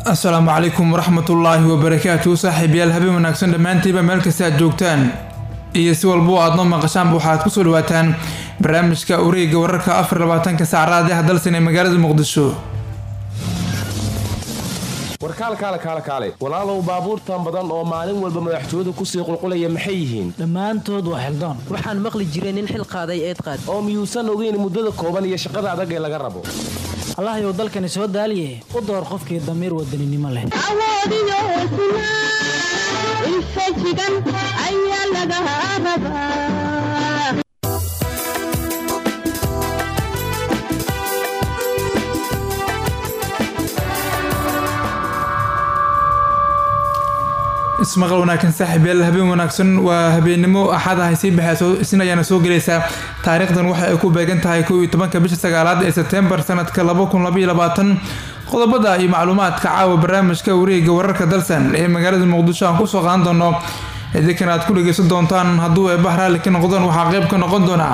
asalaamu calaykum waraxmatullaahi wabarakaatu saaxiibayaal habeen wanaagsan dhammaantiiba meel kasta aad joogtaan iyo si walbo aad noo maqashaanba waxaad kusoo dhawaataan barnaamijka wareega wararka afar labaatanka saacraad ah dalsan ee magaalada muqdisho warkaalkaale kaale kaale walaalow baabuurtan badan oo maalin walba madaxtooyadu kusii qulqulaya maxay yihiin dhammaantood waa xildoon waxaan maqli jiray nin xil qaaday eed qaad oo miyuusan ogeyn muddada kooban iyo shaqada adag ee laga rabo allahayow dalkani soo daaliye u door qofkii damiir wadaninimo leh awoodiyo hesnaa infajigan ayaa laga rabaa ismaqal wanaagsan saaxiibayaal habeen wanaagsan waa habeennimo axad ah ay sii baxayso isna ayaana soo gelaysaa taariikhdan waxa ay ku beegan tahay kow iyo tobanka bisha sagaalaad ee sebtembar sanadka laba kun labaiyo labaatan qodobada iyo macluumaadka caawa barnaamijka wareega wararka dalsan ee magaalada muqdisho aan kusoo qaadan doono idinkan aad ku dhegeysan doontaan hadduu eebah raalli ka noqdaan waxaa qeyb ka noqon doonaa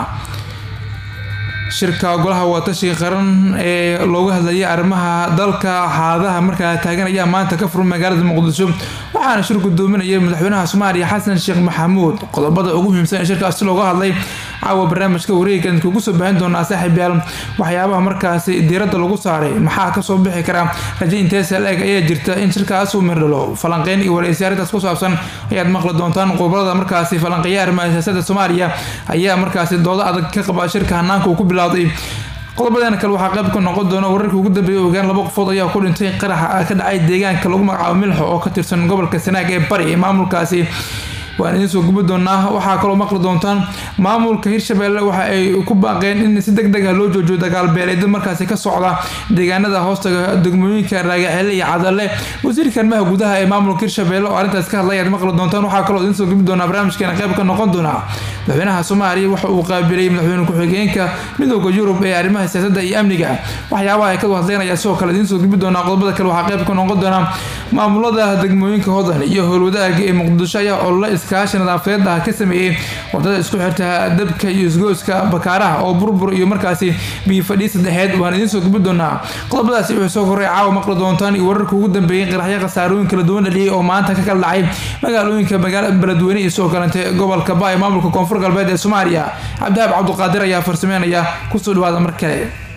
shirka golaha wadatashiga qaran ee looga hadlayay arrimaha dalka xaaladaha markaa taagan ayaa maanta ka furan magaalada muqdisho waxaana shir gudoominaya madaxweynaha soomaaliya xasan sheekh maxamuud qodobada ugu muhiimsan ee shirkaasi looga hadlay caawa barnaamijka wareegan kugu soo baahin doonaa saaxiibyaal waxyaabaha markaasi diiradda lagu saaray maxaa kasoo bixi kara raje inteesa la-eg ayaa jirta in shirkaas uu mirdhalo falanqeyn iyo wareysi arrintaas ku saabsan ayaad maqli doontaan qobolada markaasi falanqeeya arrimaha siyaasada soomaaliya ayaa markaasi doodo adag ka qaba shirka hanaanka uu ku bilowday qodobadeena kale waxaa qayb ka noqon doona wararkii ugu dambeeyay ogaan laba qofood ayaa ku dhintay qaraxa ka dhacay deegaanka lagu magacaabo milxo oo ka tirsan gobolka sanaag ee bari ee maamulkaasi waan idiin soo gubi doonaa waxaa kaloo maqli doontaan maamulka hirshabelle waxa ay ku baaqeen in si deg deg ah loo joojiyo dagaalbeeleeda markaasi ka socda deegaanada hoostaga degmooyinka raagaceele iyo cadale wasiirka arrimaha gudaha ee maamulka hirshabelle oo arrintaas ka hadlay aad maqli doontaan waxaa kaloo idiin soo gubi doonaa barnaamijkeena qayb ka noqon doonaa madaxweynaha soomaaliya waxa uu qaabilay madaxweyne ku-xigeenka midooda yurub ee arrimaha siyaasadda iyo amniga waxyaabaha ay ka hadleynaya sidoo kale idiin soo gubi doonaa qodobada kale waxaa qayb ka noqon doonaa maamulada degmooyinka hodan iyo howlwadaaga ee muqdisho ayaa olole iskaashi nadaafadeed ah ka sameeyey wadada isku xirta dabka iyo isgooska bakaaraha oo burbur iyo markaasi biyofadhii saddexeed waan idiin soo gubi doonaa qodobadaasi wuxuu soo korray caawa maqli doontaan iyo wararka ugu dambeeyey qaraxyo khasaarooyin kala duwan dhaliyay oo maanta ka kala dhacay magaalooyinka beledweyne iyo sidoo kalente gobolka ba ee maamulka koonfur galbeed ee soomaaliya cabdihaab cabduqaadir ayaa farsameynaya kusoo dhawaada mar kale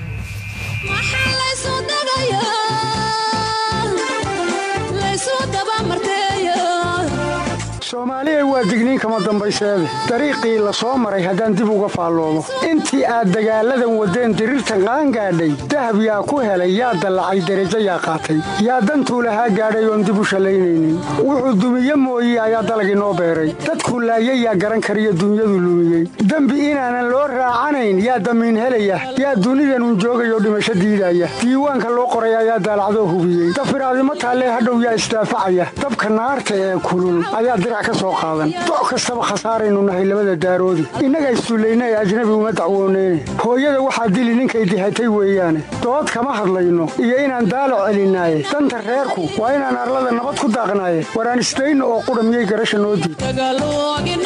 soomaaliya waa digniin kama dambayseede dariiqii la soo maray haddaan dib uga faalloomo intii aad dagaalladan waddeen diriirtan qaangaadhay dahab yaa ku helay yaa dallacay derajo yaa qaatay yaa dantuu lahaa gaadhay oon dib u shallaynaynin wuxuu dumiye mooye ayaa dalag inoo beeray dadkuu laayay yaa garan kariyo dunyadu lumiyey dembi inaanan loo raacanayn yaa damiin helaya yaa dunidanun joogayoo dhimasho diidaya diiwaanka loo qoray ayaa daalacdoo hubiyey dafiraadimo taallee hadhow yaa isdaafacaya dabka naarta ee kulul ayaa doc kastaba khasaaraynu nahay labada daaroodi innaga issullayna ee ajnabi uma dacwooneyne hooyada waxaa dili ninkay dihatay weeyaane dood kama hadlayno iyo inaan daalac celinaaye danta reerku waa inaan arlada nabad ku daaqnaaye waraan isdayno oo qudha miyay garasha noo diid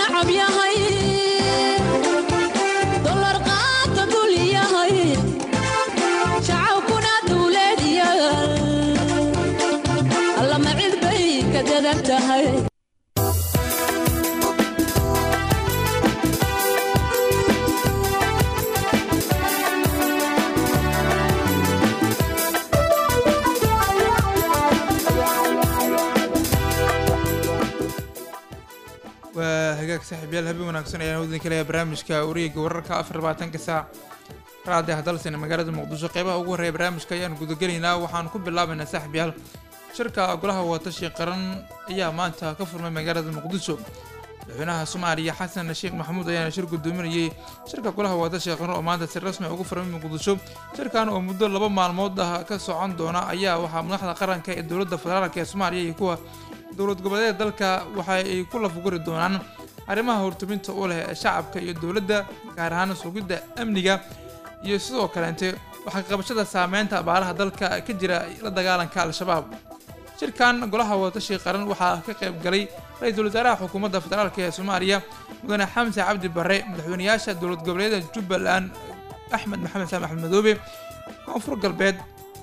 waa hagaag saaxiibyaal habeen wanaagsan ayaan wadin kaleya barnaamijka wareega wararka afar labaatanka saac raadi ah dalsan magaalada muqdisho qeybaha ugu horreeya barnaamijka ayaan gudagelaynaa waxaan ku bilaabaynaa saaxiibyaal shirka golaha watashi qaran ayaa maanta ka furmay magaalada muqdisho madaxweynaha soomaaliya xasan sheekh maxamuud ayaana shir gudoominayay shirka golaha watashi qaran oo maanta si rasmi ugu furmay muqdisho shirkan oo muddo laba maalmood ah ka socon doona ayaa waxaa madaxda qaranka ee dowladda federaalk ee soomaaliya iyo kuwa dowlad goboleeda dalka waxa ay ku lafguri doonaan arrimaha hortuminta u leh shacabka iyo dowladda gaar ahaan sugidda amniga iyo sidoo kaleente waxaa qabashada saameynta abaaraha dalka ka jira la dagaalanka al-shabaab shirkan golaha watashi qaran waxaa ka qayb galay ra-iisul wasaaraha xukuumadda federaalk ee soomaaliya mudane xamse cabdi bare madaxweynayaasha dowlad goboleeda jubbaland axmed maxamed saam axmed madoobe koonfur galbeed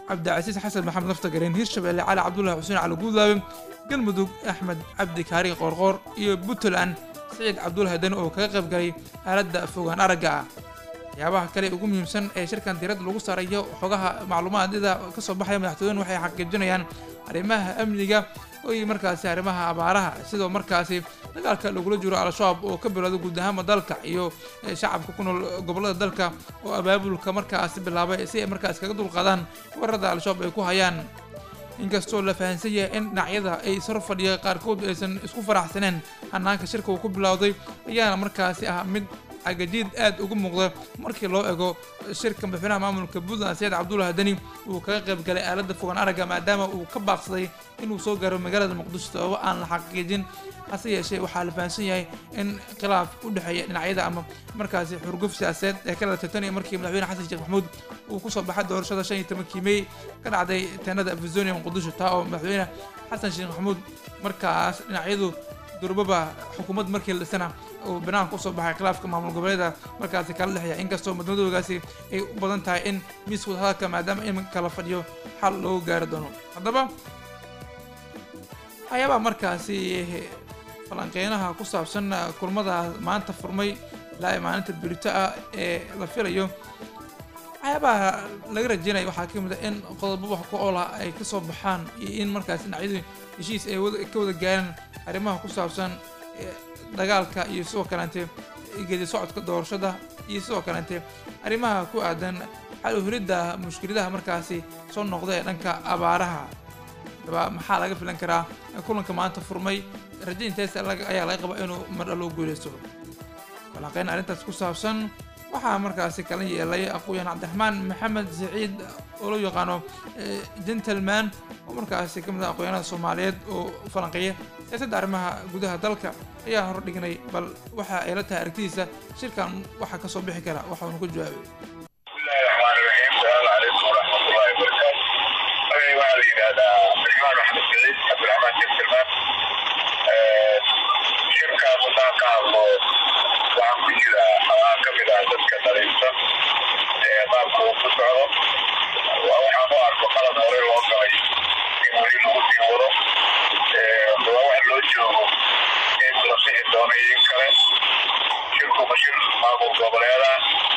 cabdicasiis xasan maxamed laftagareen hirshabelle cali cabdulahi xuseen cali guudlaabe galmudug axmed cabdi kaari qoorqoor iyo puntland siciid cabdulahi dani oo kaga qayb galay aaladda fogaan aragga ah waxyaabaha kale ugu muhiimsan ee shirkan diiradda lagu saarayo xogaha macluumaadida ka soo baxaya madaxtooyadu waxay xaqiijinayaan arrimaha amniga iyo markaasi arrimaha abaaraha sidoo markaasi dagaalka lagula jiro al-shabaab oo ka bilowda guud ahaanba dalka iyo shacabka ku nool gobollada dalka oo abaabulka markaasi bilaabay si ay markaasi kaga dulqaadaan weerarada al-shabaab ay ku hayaan inkastoo la fahansan yahay in dhinacyada ay sar fadhiya qaarkood aysan isku faraxsaneen hanaanka shirka uu ku bilowday ayaana markaasi ah mid agajiid aad ugu muuqda markii loo ego shirka madaxweynaha maamulka puntland saciid cabdulahi deni uu kaga qayb galay aaladda fogaan aragga maadaama uu ka baaqsaday inuu soo gaaro magaalada muqdisho sababo aan la xaqiijin hase yeeshee waxaa la fahansan yahay in khilaaf u dhexeeya dhinacyada ama markaasi xurguf siyaasadeed ee ka dhalatay tan iyo markii madaxweyne xasan sheekh maxamuud uu kusoo baxay doorashada shan iyo tobankii mey ka dhacday teenada afizonia muqdisho taa oo madaxweyne xasan sheekh maxamuud markaas dhinacyadu durbaba xukuumad markii la dhisana uu banaanka usoo baxay khilaafka maamul goboleeda markaasi kala dhexeeya inkastoo madmadoogaasi ay u badan tahay in miiska wadahadalka maadaama in kala fadhiyo xal loogu gaari doono haddaba waxyaabaha markaasi falanqeynaha ku saabsan kulmada maanta furmay ilaa maalinta berito ah ee la filayo waxyaabaha laga rajeynaya waxaa ka mid a in qodobo wax ku oola ay ka soo baxaan iyo in markaas dhinacyadu heshiis ay ka wada gaaraan arrimaha ku saabsan dagaalka iyo sidoo kaleente geedi socodka doorashada iyo sidoo kaleente arrimaha ku aadan xal u helidda mushkiladaha markaasi soo noqda ee dhanka abaaraha haddaba maxaa laga filan karaa kulanka maanta furmay rajayntaas ayaa laga qabaa inuu mardha loo guuleysto falanqeyn arrintaas ku saabsan waxaa markaasi kala yeelay aqooyan cabdiraxmaan maxamed saciid oo loo yaqaano gentleman oo markaasi ka mid ah aqoonyaanada soomaaliyeed oo falanqeeya siyaasadda arrimaha gudaha dalka ayaa hor dhignay bal waxa ay la tahay aragtidiisa shirkan waxaa kasoo bixi kara waxaanu ku jawaabay waxaa la yidhahdaa abdiraxmaan maxamed saciid cabdiraxmaan gentleman shirkaas haddaan ka hadlo waxaan ku jira waxaan ka mid ah dadka dhaliilsan ee qaabka uu ku socdo waxaan u arko qalad hore loo galay in weli lagu sii wado waa wax loo joogo in la sixi doono iyo in kale shirku ma shir maamul goboleeda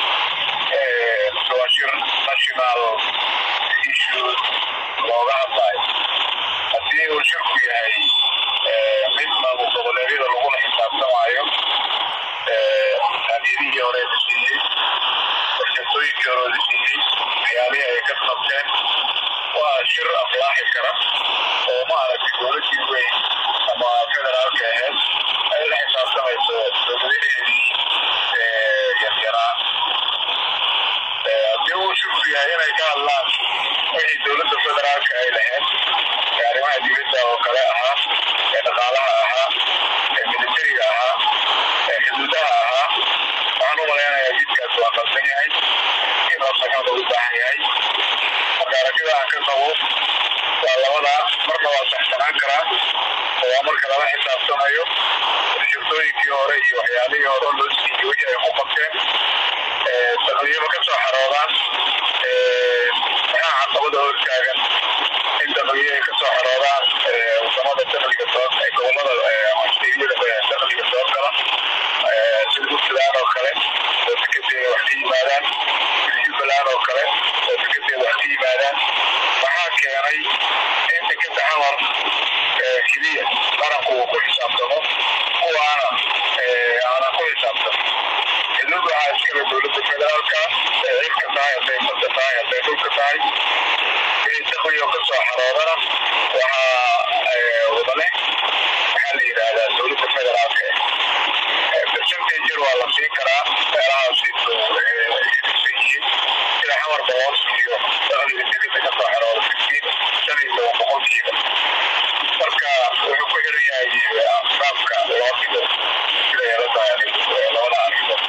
waa shir national issues looga hadlayo haddii uu shirku yahay mid maamul goboleedyada lagula xisaabtamaayo hadiyadihii hore la siiyey warshadooyinkii hore la siiyey waxyaalihii ay ka qabteen waa shir aflaaxi kara oo ma aragtay dowladii weyn ama federaalka aheyd ay la xisaabtamayso dowladaheedii yaryaraa haddii uu shirku yahay inay ka hadlaan wixii dowladda federaalka ay lahayd ee arrimaha dibadda oo kale ahaa ee dhaqaalaha ahaa ee militariga ahaa ee xuduudaha ahaa waxaan u malaynayaa jidkaas waa qaldan yahay in la saxo loogu baahan yahay marka aragtida aan ka qabo waa labadaa marna waa saxsanaan karaa oo waa marka lala xisaabtamayo shirtooyinkii hore iyo waxyaalihii hore loo siiyey wixii ay ku qabteen taqliyaba ka soo xaroodaan maxaa caqabada hortaagan in taqliye ay ka soo xaroodaan wadamada dakhliga soo gobolada ama steedyada dakhliga soo gala sida puntland oo kale oo dekedeeda wax ka yimaadaan sida jubbaland oo kale oo dekedeeda wax ka yimaadaan maxaa keenay in dekeda xamar keliya qaranku uu ku xisaabtamo kuwaana aanan ku xisaabtamo xuduud waxaa iskale dowladda federaalka ee cirka tahay hadday badda tahay hadday dhulka tahay wixii dakhliga ka soo xaroodana waxaa wada leh maxaa la yidhaahdaa dowladda federaalka percentage waa la siin karaa meelahaasi san yihiin sida xamar boqol iyo dakhliga dibadda ka soo xarooda fifteen shan iyo toban boqolkiiba marka wuxuu ku xiran yahay qaabka loo dhigo sida ay la tahay labada arrimood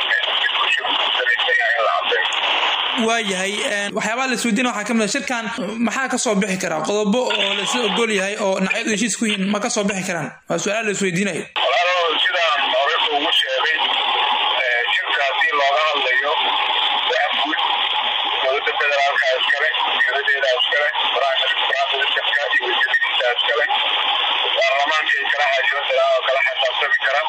waayahay waxyaabaha la isweydiina waxaa ka mid a shirkan maxaa ka soo bixi karaa qodobo oo laisla ogol yahay oo dhinacyadu heshiis ku yihiin ma ka soo bixi karaan waa su-aal la isweydiinayo walaalo sidaan hore ugu sheegay shirka haddii looga hadlayo wax guud dowladda federaalka federaalka iskale dowladeeda iskale prime ministerka iyo wasiiradiisa iskale baarlamaanka ay kala xaajooda oo kala xisaabtami kara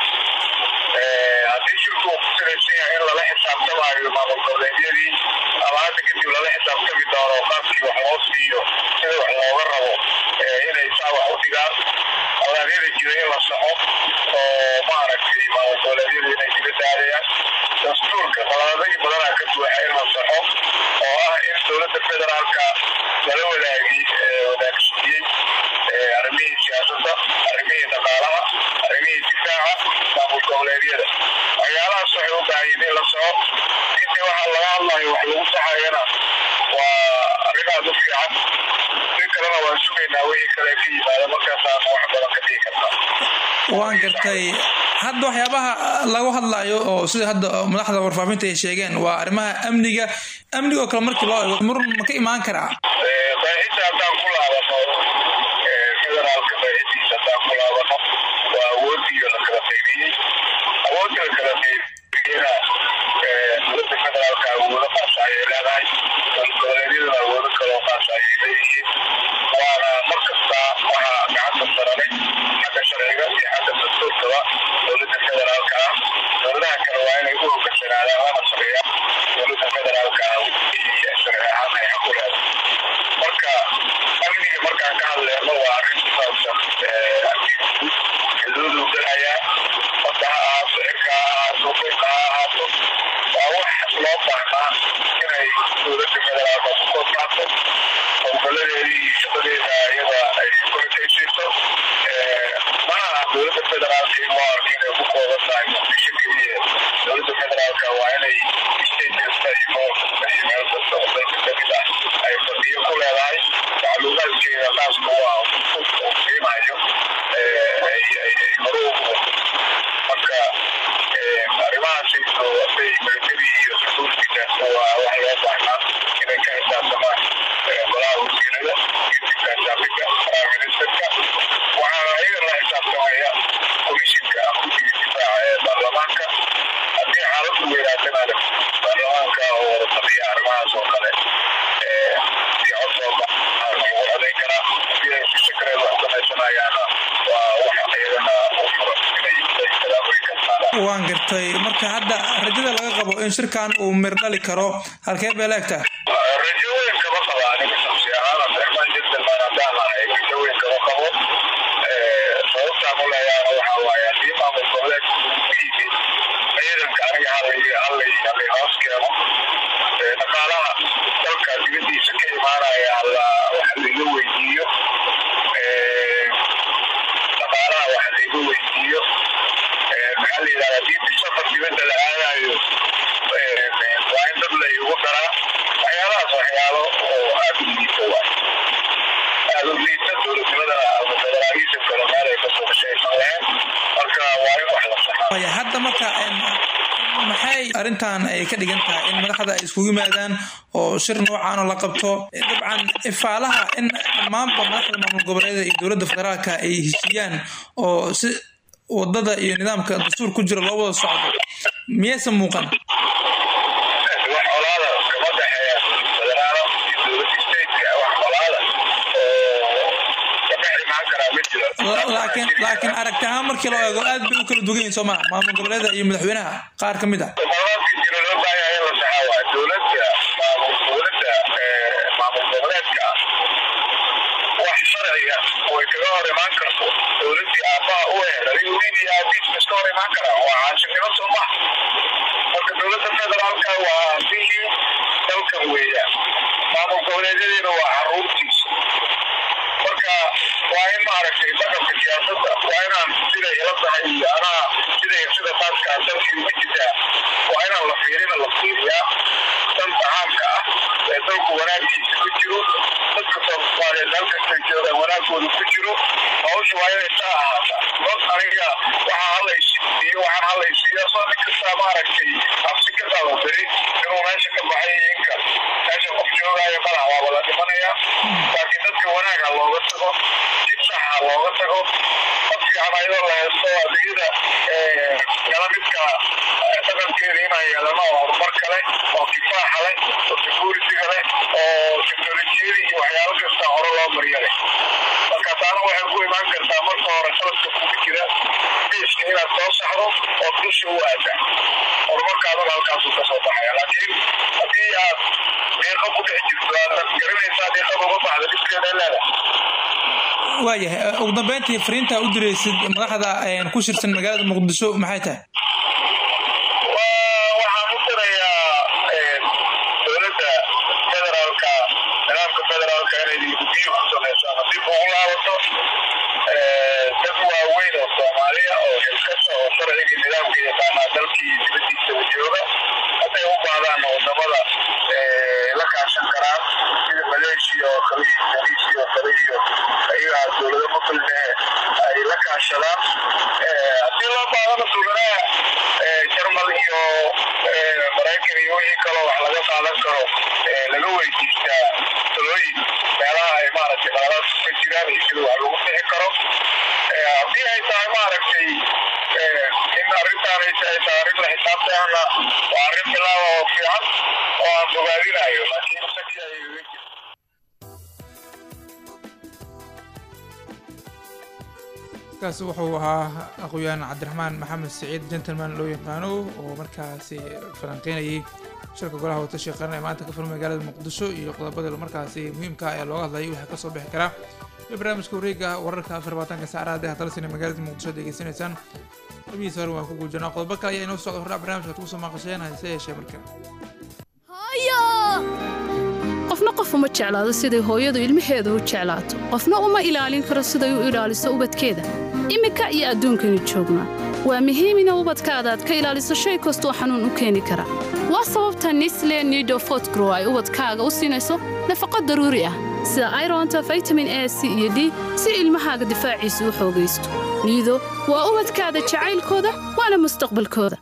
haddii shirku uu ku salaysan yahay in lala xisaabtamaayo maamul goboleedyadii ama hadda kadib lala xisaabtami doono qaabkii wax loo siiyo sida wax looga rabo inay saa wax u dhigaan awaadyada jira in la soxo oo maaragtay maamul goboleedyadu inay dibadda aadayaan dastuurka qodobadii badanaa ka buuxa in la soxo oo ah in dowladda federaalka lala wadaagi wadaagsiiyey arrimihii siyaasadda arrimihii dhaqaalaha arrimihii difaaca maamul goboleedyada waxyaalahaas waxay u baahan yihiin in la soco intii waxaa laga hadlayo wax lagu saxayana waa arrimaad u fiican si kalena waan sugaynaa wixii kale ka yimaada markaasaan wax badan ka dhigi karnaa waan gartay hadda waxyaabaha lagu hadlayo oo sida hadda madaxda warfaafinta ay sheegeen waa arrimaha amniga amniga oo kale markii loo eego murun ma ka imaan karaa qeexidda haddaan ku laabano federaalka qeexidiisa haddaan ku laabano waa awoodiyo la kala qaybiyey awoodda la kala qaybiyena dowladda federaalka awoodo qaasa ayay leedahay goboleedyaduna awoodo kaloo qaasa ayay leeyihiin waana mar kasta waxaa gacanta sarare xagga sharciga iyo xagga dastuurkaba dowladda federaalka ah dowladaha kale waa inay u hogansanaadaan lana sameeyaan dowladda federaalka ah wixii sharci ahaan ay xaq u leedahay marka amniga markaan ka hadleyno waa arrin ku saabsan amniga guud xuduuduu gelayaa wadda ha ahaato cirka ha ahaato dhulka ha ahaato waa wax loo baahnaa inay dowladda federaalka ku koobnaato howlgaladeedii iyo shaqadeeda iyada ay ku ekaysiiso mana aha dowladda federaalka in loo arko inay ku kooban tahay muqdisho keliya dowladda federaalka waa inay state kasta iyo gobol kasta iyo meel kasta oo dalka kamid ah ay fadhiyo ku leedahay macluumaadkeeda khaaska u ah uu qiimayo ay hore ugu marka arrimahaasi haday military iyo security waa wax loo baahnaa inay ka xisaabtamaan golaha wasiirada iyo difaanshaafika prime ministerka waxaana ayaga la xisaabtamaya komishinka guddiga difaaca ee baarlamaanka haddii xaaladdu weynaatana baarlamaanka oo wada fadhiya arrimahaas oo kale si codooda lagu codayn karaa haddii ay si shakareed wax samaysanayaana waa wax ayagana u furan inay talaabooyin ka qaadaan waan gartay marka hadda rajada laga qabo in shirkan uu mir dhali karo halkee bay leegtahay rajo weyn kama qaba aniga shamsi ahaan abdiraxmaan jabdalmaan haddaan ahay rajo weyn kama qabo sababtaan u leeyaana waxaa waaye haddii maamul goboleedka uu ku yimid ciidanka aniga halay halay halay hoos keeno dhaqaalaha dalka dibadiisa ka imaanaya alla waxa laiga weydiiyo dhaqaalaha waxa laiga weydiiyo maxaa la yidhahda haddii safar dibadda la aadayo waa in dad la igu daraa waxyaalahaas waxyaalo oo aada u liita waay aada u liita dowladnimadana ama federaalisa kale meel ay kasoo heshaysan lahayn marka waa in wax la saxaa Waya, hadda marka em, maxay arrintan ay ka dhigan tahay in madaxda ay iskugu yimaadaan oo shir noocan oo la qabto Eh, dabcan ifaalaha in dhammaanba madaxda maamul goboleeda iyo dowladda federaalka ay heshiiyaan oo si wadada iyo nidaamka dastuur ku jira loo wada socdo miyaysan muuqan wax colaada kama dhexeeya federaalo iyo dowladda stateka wax colaada oo ka dhex imaan karaa ma jiro La- laakiin laakiin aragti ahaan markii loo eego aad bay u kala dugan yihiin soo maa maamul goboleeda iyo madaxweynaha qaar ka mid ah qodobadka jira loo baahan yahay in la saxaa waa dowladda maamul dowladda ee, maamul goboleedka wax sharciga way kaga hor imaan karto dowladdii aabbaha u ehed adiga wiil iyo aabiis ma iska hor imaan karaa waa caashirnimo soo ma marka dowladda federaalka waa aabihii dalkan weeyaan maamul goboleedyadiina waa caruurtiisa marka waa in maaragtay dhaqanka siyaasadda waa inaan siday ila tahay iyo anaa siday sida taaskaa dalkii uga jirtaa waa inaan la fiirina la fiiriyaa danta caamka ah ee dalku wanaagiisa ku jiro dadka soomaaliyeed halkasta joogaan wanaagooda ku jiro hawsha waa inay saa ahaata dad aniga waxaa hadlaysiiyo waxaan hadlaysiiya soo nin kastaa maaragtay cabsi ka qabo beri inuu meesha ka baxay iyo inka meesha qof joogaayo madax waa wada dhimanaya laakiin dadka wanaag ha looga tago si sax ha looga tago qof fiican ayadoo la haysto adigada kala midka dhaqankeeda inay inaan yeelano oo horumar kale oo kifaaxa leh oo security-ga leh oo teknolojiyada iyo waxyaalo kasta hore loo mariyo leh marka taana waxay ku imaan kartaa marka hore khaladka kugu jira biiska inaad soo saxdo oo dusha u aada horumarkaadana halkaasuu kasoo baxaya laakiin haddii aad deeqa ku dhex jirto aad garanaysaa deeqada uga baxda dhibkeeda leedahay waayahay ugu dambeyntii fariinta u diraysid madaxda ku shirsan magaalada muqdisho maxay tahay Waa- waxaan u dirayaa dowladda federaalka nidaamka federaalka inay gudiyo ku sameyso ama dib ugu laabato dad waaweyn oo soomaaliya oo xilkasa oo sharciga nidaamka yaqaanaa dalkii dibadiisa jooga hadday u baadaan wadamada la kaashan karaan sida maleeshiya oo kale iyo indonesia oo kale iyo ayagaa dowlado muslime ay la kaashadaan haddii loo baadana dowladaha jarmal iyo maraykan iyo wixii kaloo wax laga qaadan karo laga weydiistaa talooyin meelaha ay maaragtay qaladaadku ka jiraan iyo sida wax lagu bixi karo haddii ay tahay maaragtay in arrintaan ay tahay tahay arrin la xisaabtana waa arrin bilaaba oo fiican oo aan bogaadinayo laakiin shaki ay iga jirto kaasi wuxuu ahaa aqoyaan cabdiraxmaan maxamed siciid gentleman loo yaqaano oo markaasi falanqeynayay shirka golaha watashi qaran ee maanta ka furan magaalada muqdisho iyo qodobada markaasi muhiimka ah ee looga hadlayay waxaa kasoo bixi karaa iyo barnaamijka wareega wararka afar labaatanka saacadaha ee dalsina magaalada muqdisho ad degeysanaysaan qabihiisa hore waan ku guujinaa qodobo kale ayaa inoo socda hordhac barnaamijka ad kusoo maaqasheen hase yeeshee marka qofna qof uma jeclaado siday hooyadu ilmaheeda u jeclaato qofna uma ilaalin karo siday u ilaaliso ubadkeeda iminka iyo adduunkaynu joognaa waa muhiim ina ubadkaada aad ka ilaaliso shay kastoo xanuun u keeni kara waa sababta nisle nido fotgrow ay ubadkaaga u siinayso nafaqo daruuri ah sida ironta vitamin a c iyo d si ilmahaaga difaaciisa u xoogaysto niido waa ubadkaada jacaylkooda waana mustaqbalkooda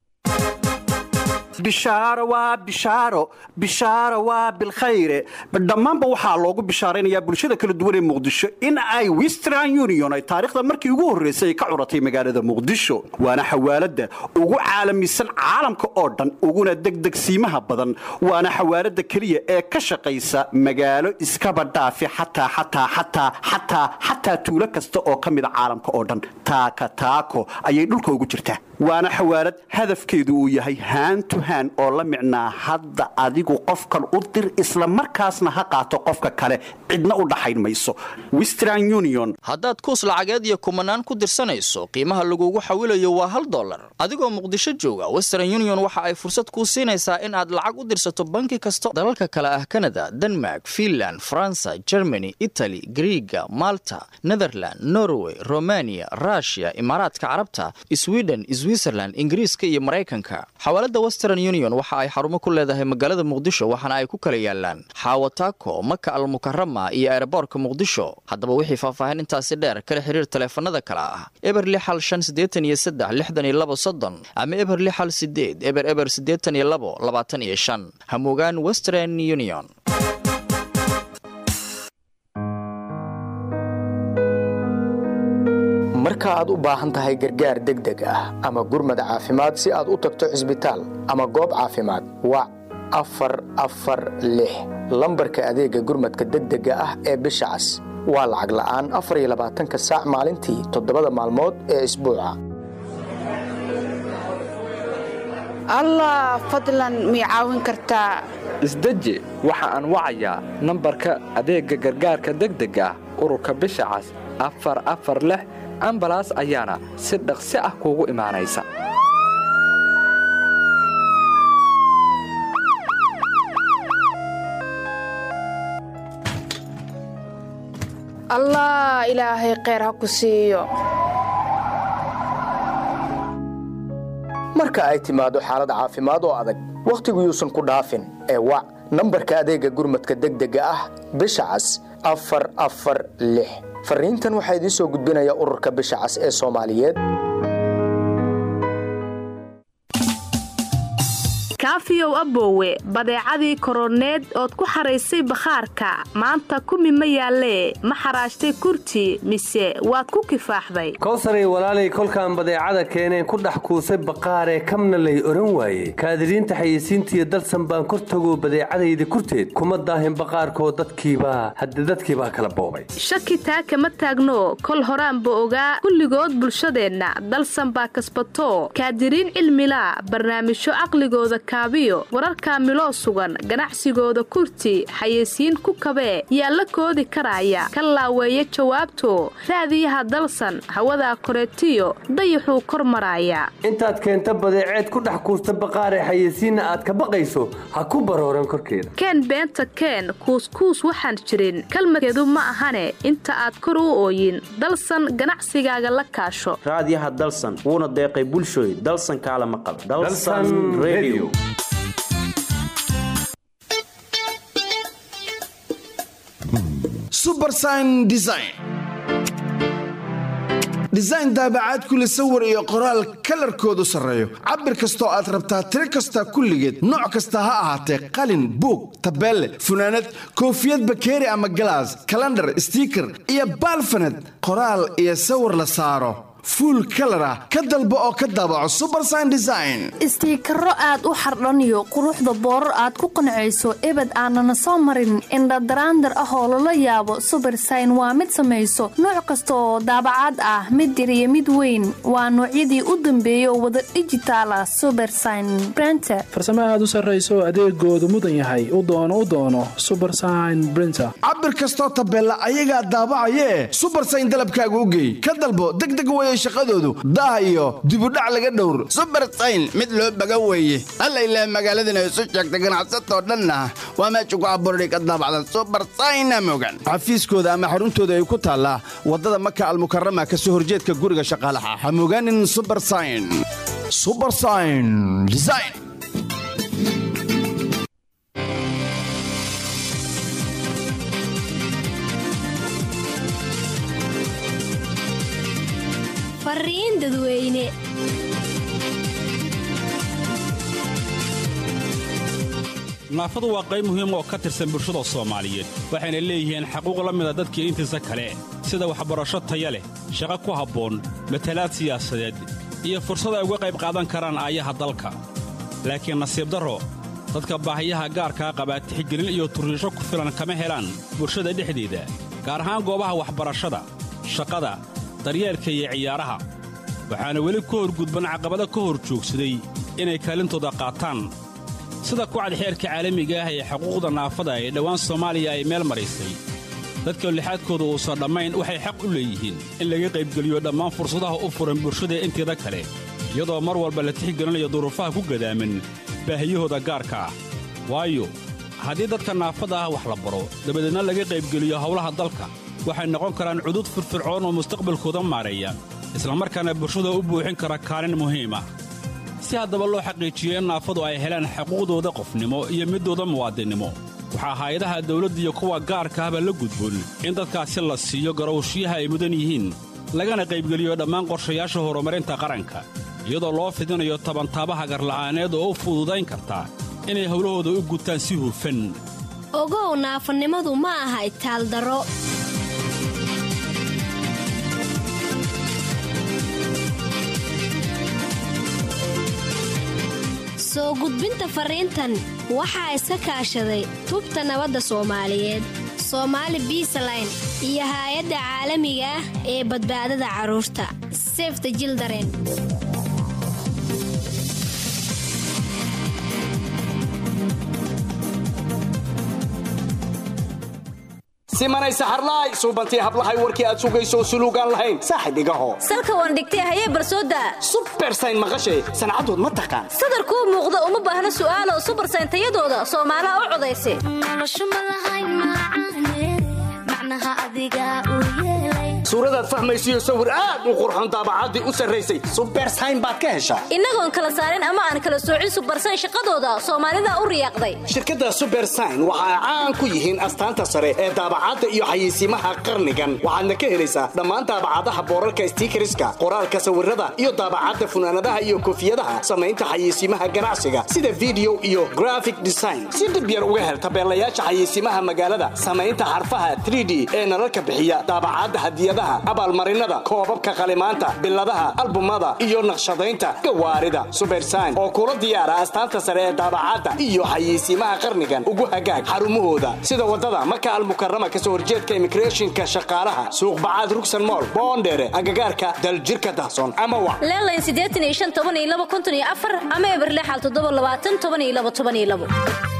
bishaaro waa bishaaro bishaaro waa bilkhayre dhammaanba waxaa loogu bishaaraynayaa bulshada kala duwan ee muqdisho in ay western union ay taariikhda markii ugu horraysay ay ka curatay magaalada muqdisho waana xawaaladda ugu caalamisan caalamka oo dhan uguna degdegsiimaha badan waana xawaaladda keliya ee ka shaqaysa magaalo iskaba dhaafi xataa xataa xataa xataa xataa tuulo kasta oo ka mida caalamka oo dhan taaka taako ayay dhulka ugu jirtaa waana xawaalad hadafkeedu uu yahay haantu haan oo la micnaa hadda adigu qofkan u dir isla markaasna ha qaato qofka kale cidna u dhaxayn mayso western union haddaad kuus lacageed iyo kumanaan ku dirsanayso qiimaha lagugu xawilayo waa hal dollar adigoo muqdisho jooga western union waxa ay fursad kuu siinaysaa in aad lacag u dirsato banki kasta dalalka kale ah kanada denmark finland faransa germany itali griiga malta netherland norway romania rushia imaaraadka carabta sweden switzerland ingiriiska iyo maraykanka xawaalada western union waxa ay xarumo ku leedahay magaalada muqdisho waxaana ay ku kala yaalaan xaawataako maka almukarama iyo eeraboorka muqdisho haddaba wixii faahfaahin intaasi dheer kala xiriir taleefanada kale ah eber lixal shan siddeetan iyo saddex lixdan iyo labo soddon ama eber lixal sideed eber eber siddeetan iyo labo labaatan iyo shan hamugaan western union marka aad u baahan tahay gargaar degdeg ah ama gurmad caafimaad si aad u tagto cisbitaal ama goob caafimaad wac afar afar lix lambarka adeega gurmadka degdega ah ee bisha cas waa lacag la'aan afar iyo labaatanka saac maalintii toddobada maalmood ee isbuuca allah fadlan mii caawin kartaa isdeji waxa aan wacayaa nambarka adeegga gargaarka degdega ah ururka bisha cas afar afar lix ambalaas ayaana si dhaqsi ah kuugu imaanaysa allah ilaahay kheyr ha ku siiyo marka ay timaado xaalad caafimaad oo adag wakhtigu yuusan ku dhaafin ee wac nambarka adeegga gurmadka degdega ah bisha cas afar afar lix fariintan waxaa idiin soo gudbinaya ururka bisha cas ee soomaaliyeed kaafiyow aboowe badeecadii koroneed ood ku xaraysay bakhaarka maanta kumi ma yaallee ma xaraashtay kurti mise waad ku kifaaxday kowsaray walaalay kolkaan badeecada keeneen ku dhex kuusay baqaaree kamna lay oran waaye kaadiriinta xayeysiintiiyo dalsan baan kor tago badeecadayda kurteed kuma daahin baqaarkoo dadkiibaa hadde dadkiibaa kala boobay shaki taa kama taagno kol horaanba ogaa kulligood bulshadeenna dalsan baa kasbato kaadiriin cilmilaa barnaamijyo caqligooda kaabiyo wararkaa miloo sugan ganacsigooda kurti xayeysiin ku kabee yaa la koodi karaaya ka laaweeya jawaabto raadiyaha dalsan hawadaa koreetiyo dayaxuu kor maraaya intaad keenta badeeceed ku dhex kuusta baqaaree xayeysiinna aad ka baqayso ha ku barooran korkeeda keen beenta keen kuuskuus waxaan jirin kalmadkeedu ma ahane inta aad kor u ooyin dalsan ganacsigaaga la kaasho raadiyaha dalsan wuuna deeqay bulshooy dalsan kaala maqal dalsan radio subersign design design daabacaad kule sawir iyo qoraal kalarkoodu sarreeyo cabir kastoo aad rabtaa tiro kasta kulligeed nooc kasta ha ahaatee qalin buug tabeelle funaanad koofiyad bakeeri ama galaas kalandhar stiiker iyo baalfaned qoraal iyo sawir la saaro fuul kalar ah ka dalbo oo ka daabaco subersign design istiikaro aad u xardhaniyo quruxda boorar aad ku qancayso ebed aanana soo marin indhadaraandar ah oo lala yaabo subersign waa mid samayso nooc kasta oo daabacaad ah mid yar iyo mid weyn waa noocyadii u dambeeya oo wada dhijitaal ah subersign brenter farsamo aad u sarrayso adeegoodu mudan yahay u doono u doono subersign brinter cabir kastoo tabeella ayagaa daabacayee subersign dalabkaaga u geey ka dalbo degdeg weye shaqadoodu daah iyo dibudhac laga dhowr subersayn mid loo baga weeye alla ilaah magaaladana isu sheegta ganacsatoo dhanna waa meesha ku abuurday ka daabacda subersayna mogan xafiiskooda ama xaruntooda ay ku taallaa waddada maka almukarama ka soo horjeedka guriga shaqaalaha ha mogaanin subersayn subersayn design fariin dadweyne naafadu waa qayb muhiim oo ka tirsan bulshada soomaaliyeed waxayna leeyihiin xaquuq la mida dadkii intiisa kale sida waxbarasho taya leh shaqo ku habboon matalaad siyaasadeed iyo fursad ay uga qayb qaadan karaan aayaha dalka laakiin nasiib darro dadka baahiyaha gaarkaa qabaa tixgelin iyo turriisho ku filan kama helaan bulshada dhexdeeda gaar ahaan goobaha waxbarashada shaqada daryeelka iyo ciyaaraha waxaana weli ku horgudban caqabado ka hor joogsaday inay kaalintooda qaataan sida kucad xeerka caalamiga ah ee xuquuqda naafada ee dhowaan soomaaliya ay meel maraysay dadka lixaadkooda uusan dhammayn waxay xaq u leeyihiin in laga qaybgeliyo dhammaan fursadaha u furan bulshada inteeda kale iyadoo mar walba la tixgelinayo duruufaha ku gadaaman baahiyahooda gaarka ah waayo haddii dadka naafada ah wax la baro dabadeedna laga qaybgeliyo howlaha dalka waxay noqon karaan cudud firfircoon oo mustaqbalkooda maareeya islamarkaana bulshada u buuxin kara kaalin muhiim ah si haddaba loo xaqiijiyo in naafadu ay helaan xuquuqdooda qofnimo iyo middooda muwaadinnimo waxaa hay-adaha dawladda iyo kuwa gaarka ahba la gudboon in dadkaasi la siiyo garowshiyaha ay mudan yihiin lagana qaybgeliyo dhammaan qorshayaasha horumarinta qaranka iyadoo loo fidinayo tabantaabaha garla'aaneed oo u fududayn karta inay howlahooda u gutaan si hufan ogow naafanimadu ma aha itaaldaro soo gudbinta fariintan waxaa iska kaashaday tubta nabadda soomaaliyeed soomaali biisaline iyo haay-adda caalamiga ah ee badbaadada carruurta sefta jildaren simanay saxarlaay suubantii hablahay warkii aad sugayso suluugaan lahayn saaxib igaho salka waan dhigtay hayee barsooda subersayn maqashay sancadood ma taqaan sadarkuu muuqda uma baahna su'aalo subersayn tayadooda soomaalaha u codaysa suuradaad fahmaysiyo sawir aad u qurxoon daabacaddii u sarraysay subersayn baad ka heshaa innagoon kala saarin ama aan kala soocin subarsayn shaqadooda soomaalida u riyaaqday shirkadda subersign waxa ay caan ku yihiin astaanta sare ee daabacadda iyo xayeysiimaha qarnigan waxaadna ka helaysaa dhammaan daabacadaha boorarka stiikariska qoraalka sawirada iyo daabacadda funaanadaha iyo koofiyadaha samaynta xayeysiimaha ganacsiga sida video iyo graphic design si dhib yar uga hel tabeelayaasha xayeysiimaha magaalada samaynta xarfaha 3d ee nalalka bixiya daabacadda hadiyadaha abaalmarinada koobabka qalimaanta biladaha albumada iyo naqshadaynta gawaarida subersign oo kula diyaara astaanta sare ee daabacadda iyo xayeysiimaha qarnigan ugu hagaag xarumahooda sida wadada maka almukarama kasoo horjeedka immigrationka shaqaalaha suuq bacaad rugsan mool boondheere agagaarka daljirka dahsoon ama wac leelayn siddeetan iyo shan toban iyo laba konton iyo afar ama eberlexal toddoba labaatan toban iyo laba toban iyo labo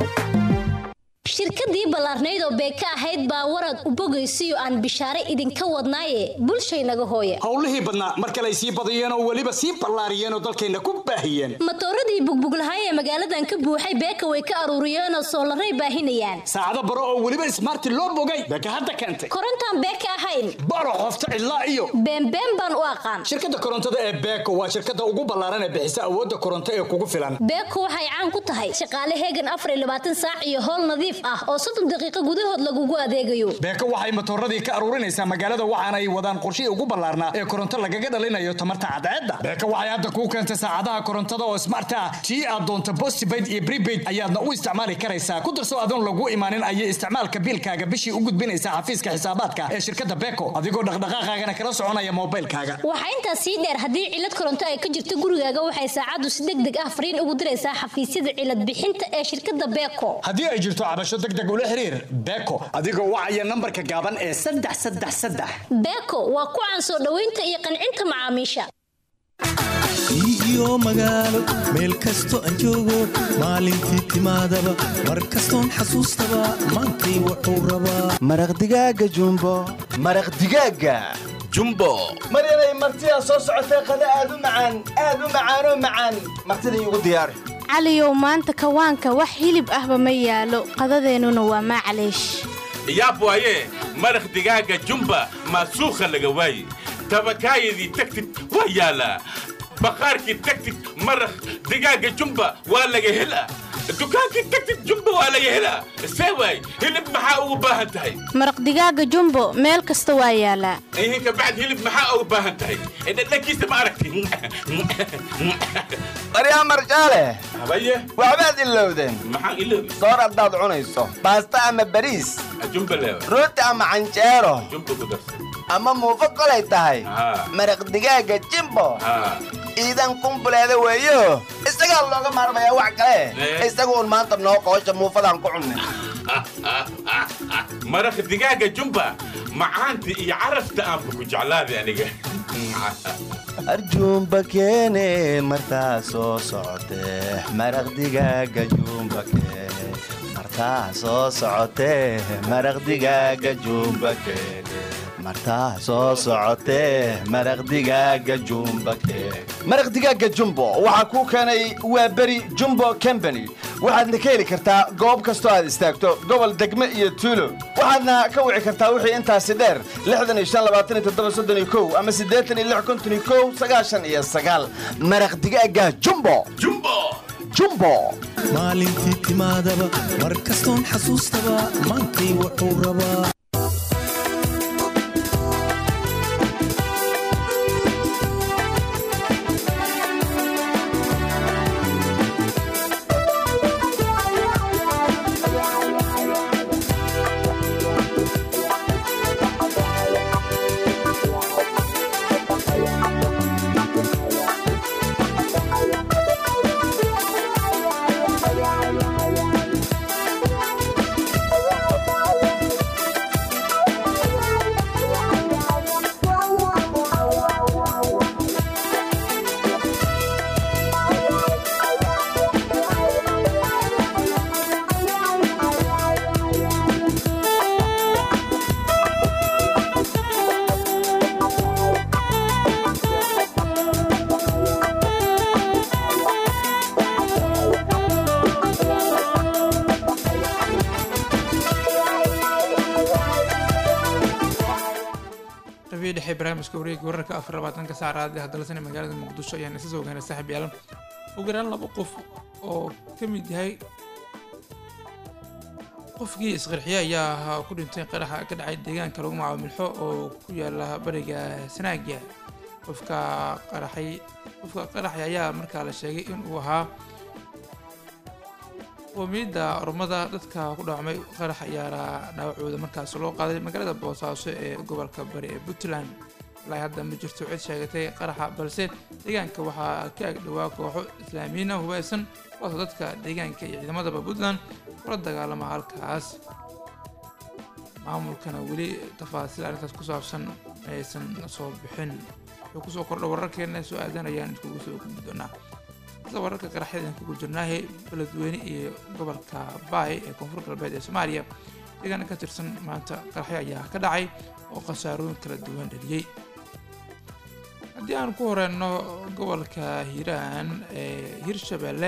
shirkadii ballaarnayd oo beeka ahayd baa warad u bogaysiyo aan bishaare idinka wadnaaye bulshaynaga hooya howlihii badnaa mar kale ay sii badiyeen oo weliba sii ballaariyeen oo dalkayna ku baahiyeen matooradii bugbuglahay ee magaaladan ka buuxay beeka way ka aruuriyeenoo soolaray baahinayaan saacado baro oo weliba ismaarti loo bogay beeka hadda keentay korontaan beeka ahayn baro qofta cidlaa iyo beenbeen baan u aqaan shirkadda korontada ee beeko waa shirkadda ugu ballaaran ee bixisa awoodda koronto ee kugu filan beeko waxay caan ku tahay shaqaale heegan afar iyo labaatan saac iyo howl nadiif ah oo soddon daqiiqo gudahood lagugu adeegayo beeko waxay matooradii ka aruurinaysaa magaalada waxaana ay wadaan qorshihii ugu ballaarnaa ee koronto lagaga dhalinayo tamarta cadceedda beeko waxay hadda kuu keentay saacadaha korontada oo smart ah tii aad doonto postpaid iyo prepaid ayaadna u isticmaali karaysaa ku darso adoon lagu imaanin ayay isticmaalka biilkaaga bishii u gudbinaysaa xafiiska xisaabaadka ee shirkadda beeko adigoo dhaqdhaqaaqaagana kala soconaya moobilkaaga waxaa intaas sii dheer haddii cilad koronto ay ka jirto gurigaaga waxay saacaddu si deg deg ah fariin ugu diraysaa xafiisyada cilad bixinta ee shirkadda beeko haddii ay jirto cabasho degdeg ula xiriir beeko adigoo wacaya nambarka gaaban ee saddex saddex saddex beeko waa ku caan soo dhoweynta iyo qancinta macaamiisha iyo magaalo meel kasto aan joogo maalintii timaadaba mar kastoon xasuustaba maantay wuxuu rabaa maraq digaaga jumbo maraq digaaga jumbo maryanay martidaa soo socotee qada aad u macaan aad u macaanoo macaan martida iigu diyaari caliyow maanta kawaanka wax hilib ahba ma yaalo qadadeennuna waa maclaysh yaab waaye maraq digaaga jumba maasuukha laga waaye tabakaayadii tagtid waa yaalaa baqaarkii tagtid maraq digaaga jumba waa laga helaa dukaankii tagtid jumba waa laga helaa see waay hilib maxaa ugu baahan tahay maraq digaaga jumbo meel kasta waa yaalaa ihinka bacd hilib maxaa ugu baahan tahay dhadhankiisa ma aragti maryaa marjaale habaye waxbaad ilowdeen maxaan iloobi soor haddaad cunayso baasta ama bariis jumba leewa rooti ama canjeero jumba ku darsa ama muufo kolay tahay maraq digaaga jimbo iidan kumbuleeda weeyo isagaa looga maarmayaa wax kale isagu un maanta noo qoosha muufadaan ku cunnin maraq digaaga jumba macaanta iyo carafta aanba ku jeclaaday aniga arjuumba keene martaa soo socotee maraq digaaga juumba keene martaa soo socotee maraq digaaga juumba keene martaa soo socotee maraq digaaga jumba keene maraq digaaga jumbo waxaa kuu keenay waa beri jumbo combany waxaadna ka heli kartaa goob kastoo aad istaagto gobol degme iyo tuulo waxaadna ka wici kartaa wixii intaasi dheer ama iyo maraq digaaga jumbo jumbo maalintii timaadaba mar kastoon xasuustaba maantay wuxuu rabaa barnaamijka wareega wararka afar labaatanka saacraad ee hadalsan ee magaalada muqdisho ayaan isa soo gaanay saaxiib yaalan ugu yaraan laba qof oo ka mid yahay qofkii isqarxiye ayaa ahaa ku dhintay qaraxa ka dhacay deegaanka lagu magacaabo milxo oo ku yaala bariga sanaagia qofka qaraxay qofka qaraxay ayaa markaa la sheegay in uu ahaa qoomiyadda ormada dadka ku dhaawacmay qarax ayaana dhaawacooda markaas loo qaaday magaalada boosaaso ee gobolka bari ee puntland ilaa hadda ma jirto cid sheegatay qaraxa balse deegaanka waxaa ka agdhowaa kooxo islaamiyiina hubaysan kuwaasoo dadka deegaanka iyo ciidamadaba puntland kula dagaalama halkaas maamulkana weli tafaasiil arrintaas ku saabsan aysan soo bixin wuxuu kusoo kordha wararkeena soo aadan ayaan iskugu soo gudbi doonaa sida wararka qaraxyadan kugu jirnaahe beledweyne iyo gobolka baay ee koonfur galbeed ee soomaaliya deegaana ka tirsan maanta qaraxyo ayaa ka dhacay oo khasaarooyin kala duwan dhaliyey haddii aan ku horeyno gobolka hiiraan ee hirshabeelle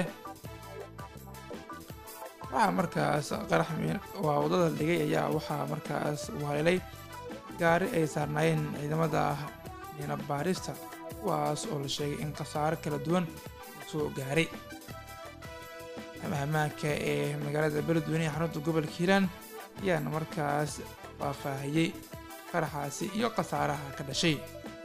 waxaa markaas qarax waa waddada dhigay ayaa waxaa markaas uu haleelay gaari ay saarnaayeen ciidamada miina baarista kuwaas oo la sheegay in khasaaro kala duwan soo gaaray ammaanka ee magaalada beledweyne ee xarunta gobolka hiiraan ayaana markaas faahfaahiyey qaraxaasi iyo khasaaraha ka dhashay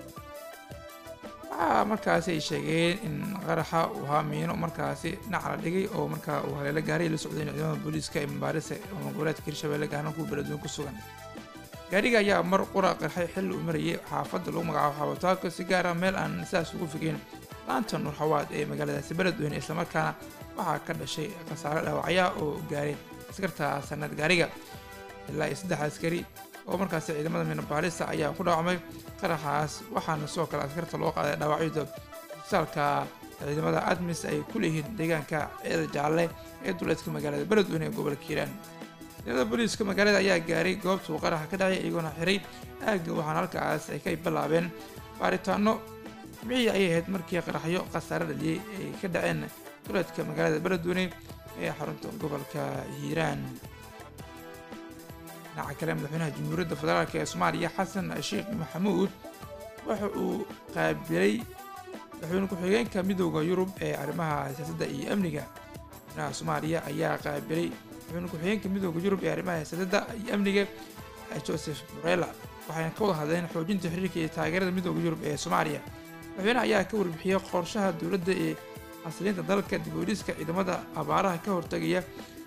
waxaa markaasi ay sheegeen in qaraxa uu ahaa miino markaasi dhinaca la dhigay oo markaa uu haleelo gaaray la socdeen ciidamada booliiska ee mabaarise oo goboleedka hirshabelle gaarna kuwa beledweyne ku sugan gaariga ayaa mar qura qarxay xilli uu marayay xaafadda lagu magacaabo xaabataako si gaara meel aan sidaas ugu figeyn laanta nuurxawaad ee magaaladaasi beledweyne islamarkaana waxaa ka dhashay khasaare dhaawacyaa oo gaaray askarta sanad gaariga ilaa iyo saddex askari oo markaasi ciidamada miinabaarista ayaa ku dhaawacmay qaraxaas waxaana sidoo kale askarta loo qaaday dhaawacyada isbitaalka ciidamada admis ay ku leeyihiin deegaanka ciida jaalle ee duleedka magaalada beledweyne ee gobolka hiiraan ciidamada booliiska magaalada ayaa gaaray goobta uu qaraxa ka dhacay iyagoona xiray aagga waxaana halkaas ay ka bilaabeen baaritaano micii ayay ahayd markii qaraxyo khasaare dhaliyey ay ka dhaceen duleedka magaalada beledweyne ee xarunta gobolka hiiraan dhinaca kale madaxweynaha jamhuuriyadda federaalk ee soomaaliya xasan sheekh maxamuud waxa uu qaabilay madaxweyne ku-xigeenka midooda yurub ee arrimaha siyaasadda iyo amniga madaxweynaha soomaaliya ayaa qaabilay madaxweyne ku-xigeenka midooda yurub ee arrimaha siyaasadda iyo amniga joseph borella waxayna ka wada hadleen xoojinta xiriirka iyo taageerada midooda yurub ee soomaaliya madaxweynaha ayaa ka warbixiyey qorshaha dowladda ee xasiliinta dalka dib u dhiska ciidamada abaaraha ka hortagaya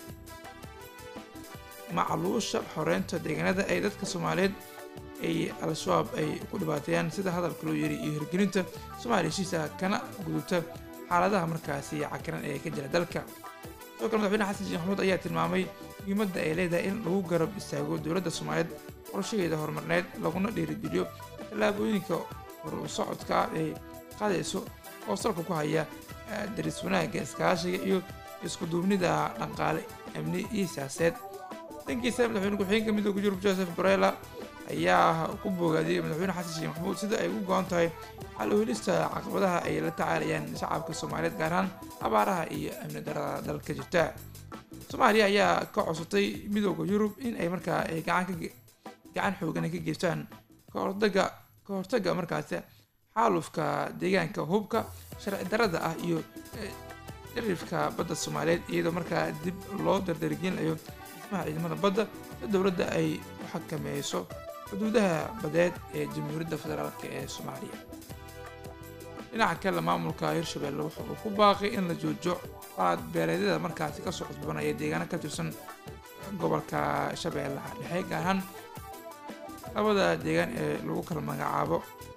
macluusha xoreynta deegaanada ay dadka soomaaliyeed ay al-shabaab ay ku dhibaateeyaan sida hadalka loo yiri iyo hirgelinta soomaaliya heshiisa kana gudubta xaaladaha markaasi cakiran ee ka jira dalka sidoo kale madaxweyne xasan sheekh maxamuud ayaa tilmaamay muhiimadda ay leedahay in lagu garab istaago dowladda soomaaliyeed qorshaheeda horumarneed laguna dhiirigeliyo tallaabooyinka horu socodka ay qaadayso oo salka ku haya daris wanaagga iskaashiga iyo iskuduubnida dhaqaale amni iyo siyaaseed dhankiisa madaxweyne ku-xigeenka midooda yurub joseph borella ayaa ku boogaadiyey madaxweyne xasan sheekh maxamuud sida ay ugu go-an tahay xal u helista caqabadaha ay la tacaalayaan shacabka soomaaliyeed gaar ahaan abaaraha iyo amni darada dalka jirta soomaaliya ayaa ka codsatay midooda yurub in ay markaa ay gacan xoogan ka geystaan kahortaga ka hortaga markaasi xaalufka deegaanka hubka sharci darada ah iyo dharifka badda soomaaliyeed iyadoo markaa dib loo dardargelinayo dhismaha ciidamada badda si dowladda ay u xakameeyso xuduudaha badeed ee jamhuuriyadda federaalk ee soomaaliya dhinaca kale maamulka hirshabelle wuxa uu ku baaqay in la joojo qaad beeleedyada markaasi kasoo cusbanaya deegaano ka tirsan gobolka shabeellaha dhexe gaar ahaan labada deegaan ee lagu kala magacaabo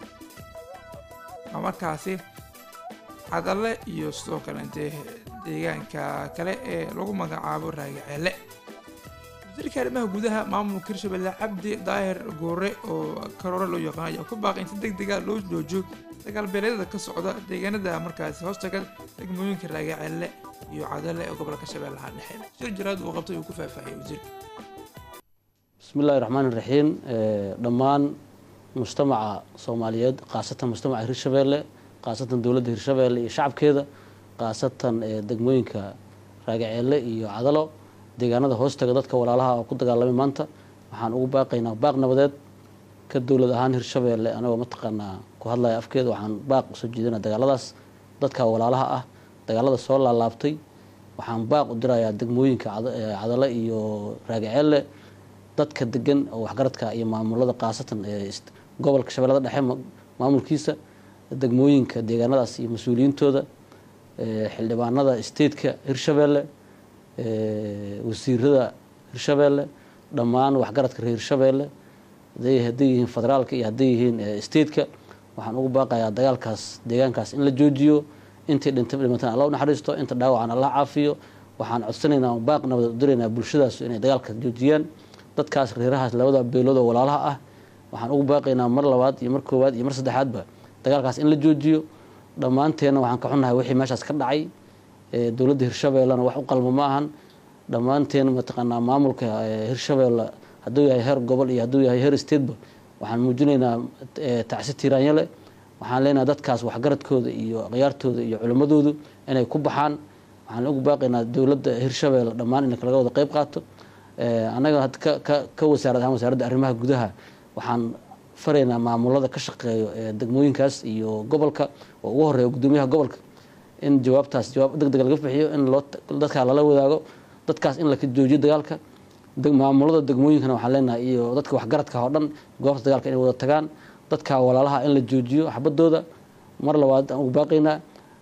markaasi cadalle iyo sidoo kale intee deegaanka kale ee lagu magacaabo raagaceelle wasiirka arrimaha gudaha maamulka hirshabelle cabdi daahir goore oo karoore loo yaqaan ayaa ku baaqay in si deg dega loo joojo dagaalbeeleedyada ka socda deegaanada markaasi hoostaga degmooyinka raagaceelle iyo cadalle ee gobolka shabeellaha dhexe shir jaraad uu qabtay uu ku faahfaahiyey wasiirka bismi illahi raxmaan iraxiim dhammaan mujtamaca soomaaliyeed khaasatan mujtamaca hirshabeelle khaasatan dowladda hirshabeelle iyo shacabkeeda khaasatan degmooyinka raagaceelle iyo cadalo deegaanada hoostaga dadka walaalaha oo ku dagaalamay maanta waxaan ugu baaqaynaa baaq nabadeed ka dowlad ahaan hirshabeelle anagoo mataqaanaa ku hadlaya afkeeda waxaan baaq usoo jeedina dagaaladaas dadka walaalaha ah dagaalada soo laalaabtay waxaan baaq u dirayaa degmooyinka cadale iyo raagaceelle dadka degan oo waxgaradka iyo maamulada khaasatan ee gobolka shabeellada dhexe maamulkiisa degmooyinka deegaanadaas iyo mas-uuliyiintooda xildhibaanada stateka hirshabeelle wasiirada hirshabeelle dhammaan waxgaradka reer hirshabeelle hadday yihiin federaalka iyo hadday yihiin stateka waxaan ugu baaqayaa dagaalkaas deegaankaas in la joojiyo intii dhintay dhimatan alla u naxariisto inta dhaawacan alla caafiyo waxaan codsanaynaa baaq nabad u diraynaa bulshadaas inay dagaalka joojiyaan dadkaas reerahaas labada beelood oo walaalaha ah waxaan ugu baaqaynaa mar labaad iyo mar koowaad iyo mar saddexaadba dagaalkaas in la joojiyo dhammaanteenna waxaan ka xunnahay wixii meeshaas ka dhacay dowladda hirshabeellena wax u qalmo ma ahan dhammaanteen mataqaanaa maamulka hirshabeelle hadduu yahay heer gobol iyo hadduu yahay heer stateba waxaan muujinaynaa tacsi tiiraanyale waxaan leenahay dadkaas waxgaradkooda iyo akhyaartooda iyo culimmadoodu inay ku baxaan waxaan ugu baaqaynaa dowladda hirshabeelle dhammaan inay kalaga wada qeyb qaato annaga ka wasaarad ahaan wasaaradda arrimaha gudaha waxaan faraynaa maamulada ka shaqeeyo ee degmooyinkaas iyo gobolka oo ugu horeeya gudoomiyaha gobolka in jawaabtaas jawaab deg deg laga bixiyo in loo dadkaa lala wadaago dadkaas in la joojiyo dagaalka maamulada degmooyinkana waxaan leenahay iyo dadka waxgaradka oo dhan goobta dagaalka inay wada tagaan dadka walaalaha in la joojiyo xabadooda mar labaad aan ugu baaqaynaa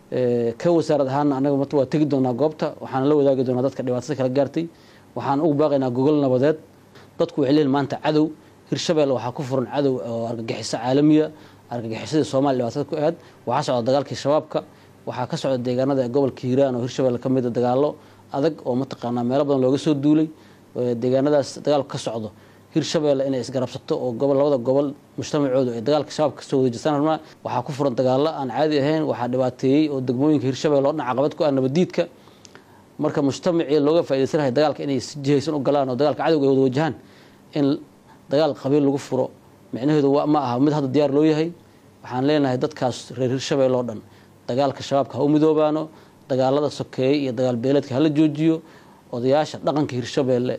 ka wasaarad ahaana anaga mat waa tegi doonaa goobta waxaan la wadaagi doonaa dadka dhibaatada kala gaartay waxaan ugu baaqaynaa gogol nabadeed dadku waxay leeyihin maanta cadow hirshabeelle waxaa ku furan cadow oo argagixiso caalamiya argagixisadii soomaaliya dhibaatada ku aad waxaa socda dagaalkii shabaabka waxaa ka socda deegaanada gobolka hiiraan oo hirshabeelle ka mida dagaalo adag oo mataqaanaa meelo badan looga soo duulay deegaanadaas dagaalku ka socdo hirshabeelle inay isgarabsato oo gobol labada gobol mujtamacoodu ay dagaalka shabaabka kasoo wada jirtaan rabnaa waxaa ku furan dagaalo aan caadi ahayn waxaa dhibaateeyey oo degmooyinka hirshabeelle oo dhan caqabad ku ah nabadiidka marka mujtamacii looga faa'idaysanahay dagaalka inay si jihaysan u galaan oo dagaalka cadowga ay wada wajahaan in dagaal qabiil lagu furo micnaheedu ma aha mid hadda diyaar loo yahay waxaan leenahay dadkaas reer hirshabeelle oo dhan dagaalka shabaabka ha u midoobaano dagaalada sokeeye iyo dagaal beeleedka hala joojiyo odayaasha dhaqanka hirshabeelle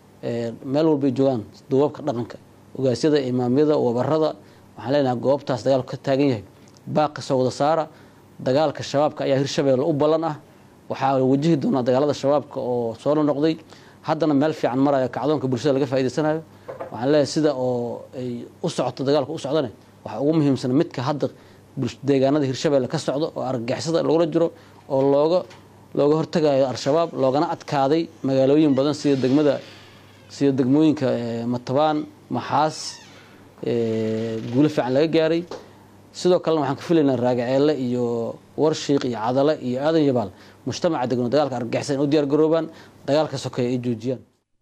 meel walbay joogaan duubabka dhaqanka ogaasyada imaamyada wabarada waxaan leenahay goobtaas dagaalku ka taagan yahay baaq kasoo wada saara dagaalka shabaabka ayaa hirshabeelle u ballan ah waxaa wajihi doonaa dagaalada shabaabka oo soo noqday haddana meel fiican maraya kacdoonka bulshada laga faa'idaysanayo waxaan leeyahay sida oo ay u socoto dagaalka u socdane waxaa ugu muhiimsan midka hadda deegaanada hirshabeelle ka socdo oo argagixisada lagula jiro oo looga looga hortagayo al-shabaab loogana adkaaday magaalooyin badan sida degmada sida degmooyinka matabaan maxaas guulo fiican laga gaaray sidoo kalena waxaan ka filaynaa raagaceelle iyo warshiiq iyo cadale iyo aadan yabaal mujtamaca degno dagaalka argagixisada in u diyaar garoobaan dagaalka sokeeya ay joojiyaan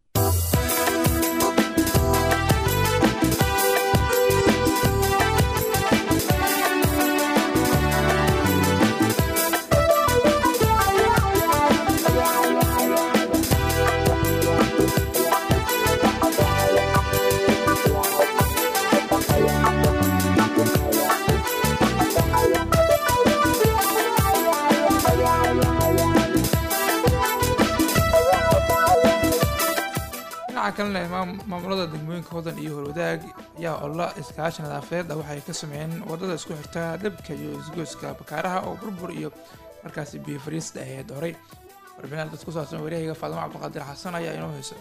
dhinaca kalena maamulada degmooyinka hodan iyo horwadaag ayaa olla iskaashi nadaafadeed ah waxay ka sameeyeen wadada isku xirta dhabka iyo isgoyska bakaaraha oo burbur iyo markaasi biyo fariista ahayd horey warbixinaad dad ku saabsan wareehayga faadimo cabdiqaadir xasan ayaa inoo haysa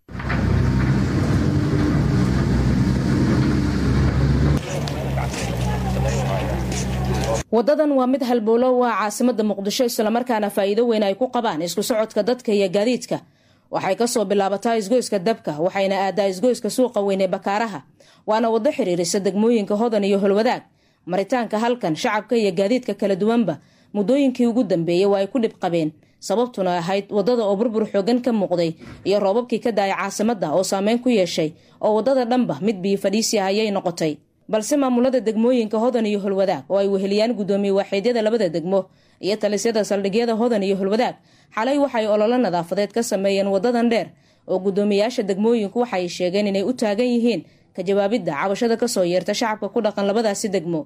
wadadan waa mid halbowlo waa caasimada muqdisho islamarkaana faa'iido weyn ay ku qabaan isku socodka dadka iyo gaadiidka waxay kasoo bilaabataa isgoyska dabka waxayna aadaa isgoyska suuqa weyn ee bakaaraha waana wado xiriirisa degmooyinka hodan iyo holwadaag maritaanka halkan shacabka iyo gaadiidka kala duwanba muddooyinkii ugu dambeeyey waa ay ku dhib qabeen sababtuna ahayd wadada oo burbur xoogan ka muuqday iyo roobabkii ka daaya caasimada oo saameyn ku yeeshay oo wadada dhanba mid biyo fadhiisi ah ayay noqotay balse maamulada degmooyinka hodan iyo holwadaag oo ay weheliyaan guddoomiye waaxiidyada labada degmo iyo talisyada saldhigyada hodan iyo holwadaag xalay waxay ololo nadaafadeed ka sameeyeen wadadan dheer oo guddoomiyaasha degmooyinku waxay sheegeen inay u taagan yihiin ka jawaabidda cabashada kasoo yeerta shacabka ku dhaqan labadaasi degmo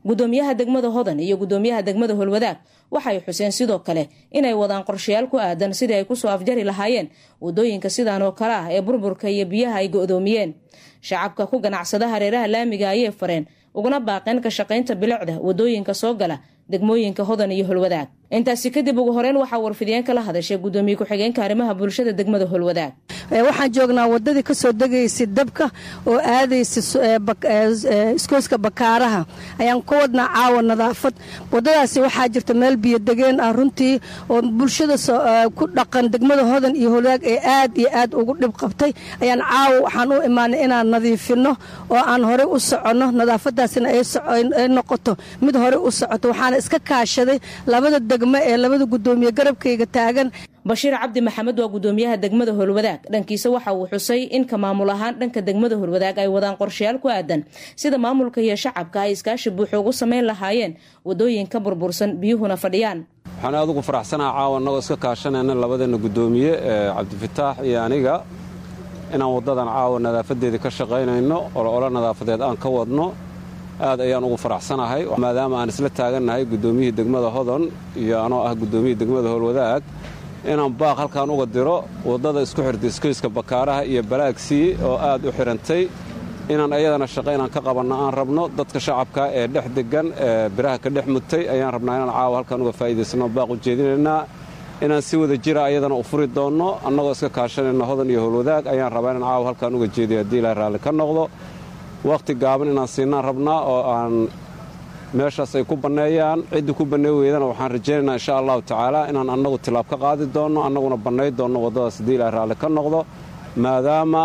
gudoomiyaha degmada hodan iyo gudoomiyaha degmada holwadaag waxay xuseen sidoo kale inay wadaan qorshayaal ku aadan sidii ay kusoo afjari lahaayeen wadooyinka sidaan oo kale ah ee burburka iyo biyaha ay go-doomiyeen shacabka ku ganacsada hareeraha laamiga ayay fareen uguna baaqeen ka shaqaynta bilicda wadooyinka soo gala degmooyinka hodan iyo holwadaag intaasi kadib ugu horeyn waxaa warfidiyeen kala hadashay gudoomiye ku-xigeenka arrimaha bulshada degmada holwadaag waxaan joognaa wadadii kasoo degaysay dabka oo aadaysa iskooska bakaaraha ayaan ka wadnaa caawa nadaafad wadadaasi waxaa jirta meel biyodegeen ah runtii oo bulshada ku dhaqan degmada hodan iyo holwadaag ee aad iyo aad ugu dhib qabtay ayaan caawa waxaan u imaanay inaan nadiifino oo aan horey u soconno nadaafadaasina ay noqoto mid horey u socoto waxaana iska kaashaday labada degmo ee labada gudoomiye garabkayga taagan bashiir cabdi maxamed waa gudoomiyaha degmada holwadaag dhankiisa waxa uu xusay in ka maamul ahaan dhanka degmada holwadaag ay wadaan qorshayaal ku aadan sida maamulka iyo shacabka ay iskaashi buuxo ugu samayn lahaayeen wadooyinka burbursan biyuhuna fadhiyaan waxaan aad ugu faraxsanaha caawa annagoo iska kaashanayna labadeenna gudoomiye cabdifataax iyo aniga inaan waddadan caawa nadaafadeedii ka shaqaynayno ololo nadaafadeed aan ka wadno aad ayaan ugu faraxsanahay maadaama aan isla taagannahay gudoomiyihii degmada hodon iyo anoo ah gudoomiyihii degmada howlwadaag inaan baaq halkaan uga diro waddada isku xirta iskoyska bakaaraha iyo balaagsii oo aad u xidhantay inaan ayadana shaqo inaan ka qabanno aan rabno dadka shacabka ee dhex degan ee biraha ka dhex mutay ayaan rabnaa inaan caawa halkaan uga faa'iidaysano baaq u jeedinaynaa inaan si wada jira ayadana u furi doonno annagoo iska kaashanayna hodan iyo howlwadaag ayaan rabaa inaan caawa halkaan uga jeediyo haddii ilaahay raalli ka noqdo wakhti gaaban inaan siinaan rabnaa oo aan meeshaas ay ku banneeyaan ciddii ku banney weydana waxaan rajaynaynaa insha allahu tacaala inaan annagu tilaab ka qaadi doonno annaguna bannay doonno waddadaas haddii ilaahay raalli ka noqdo maadaama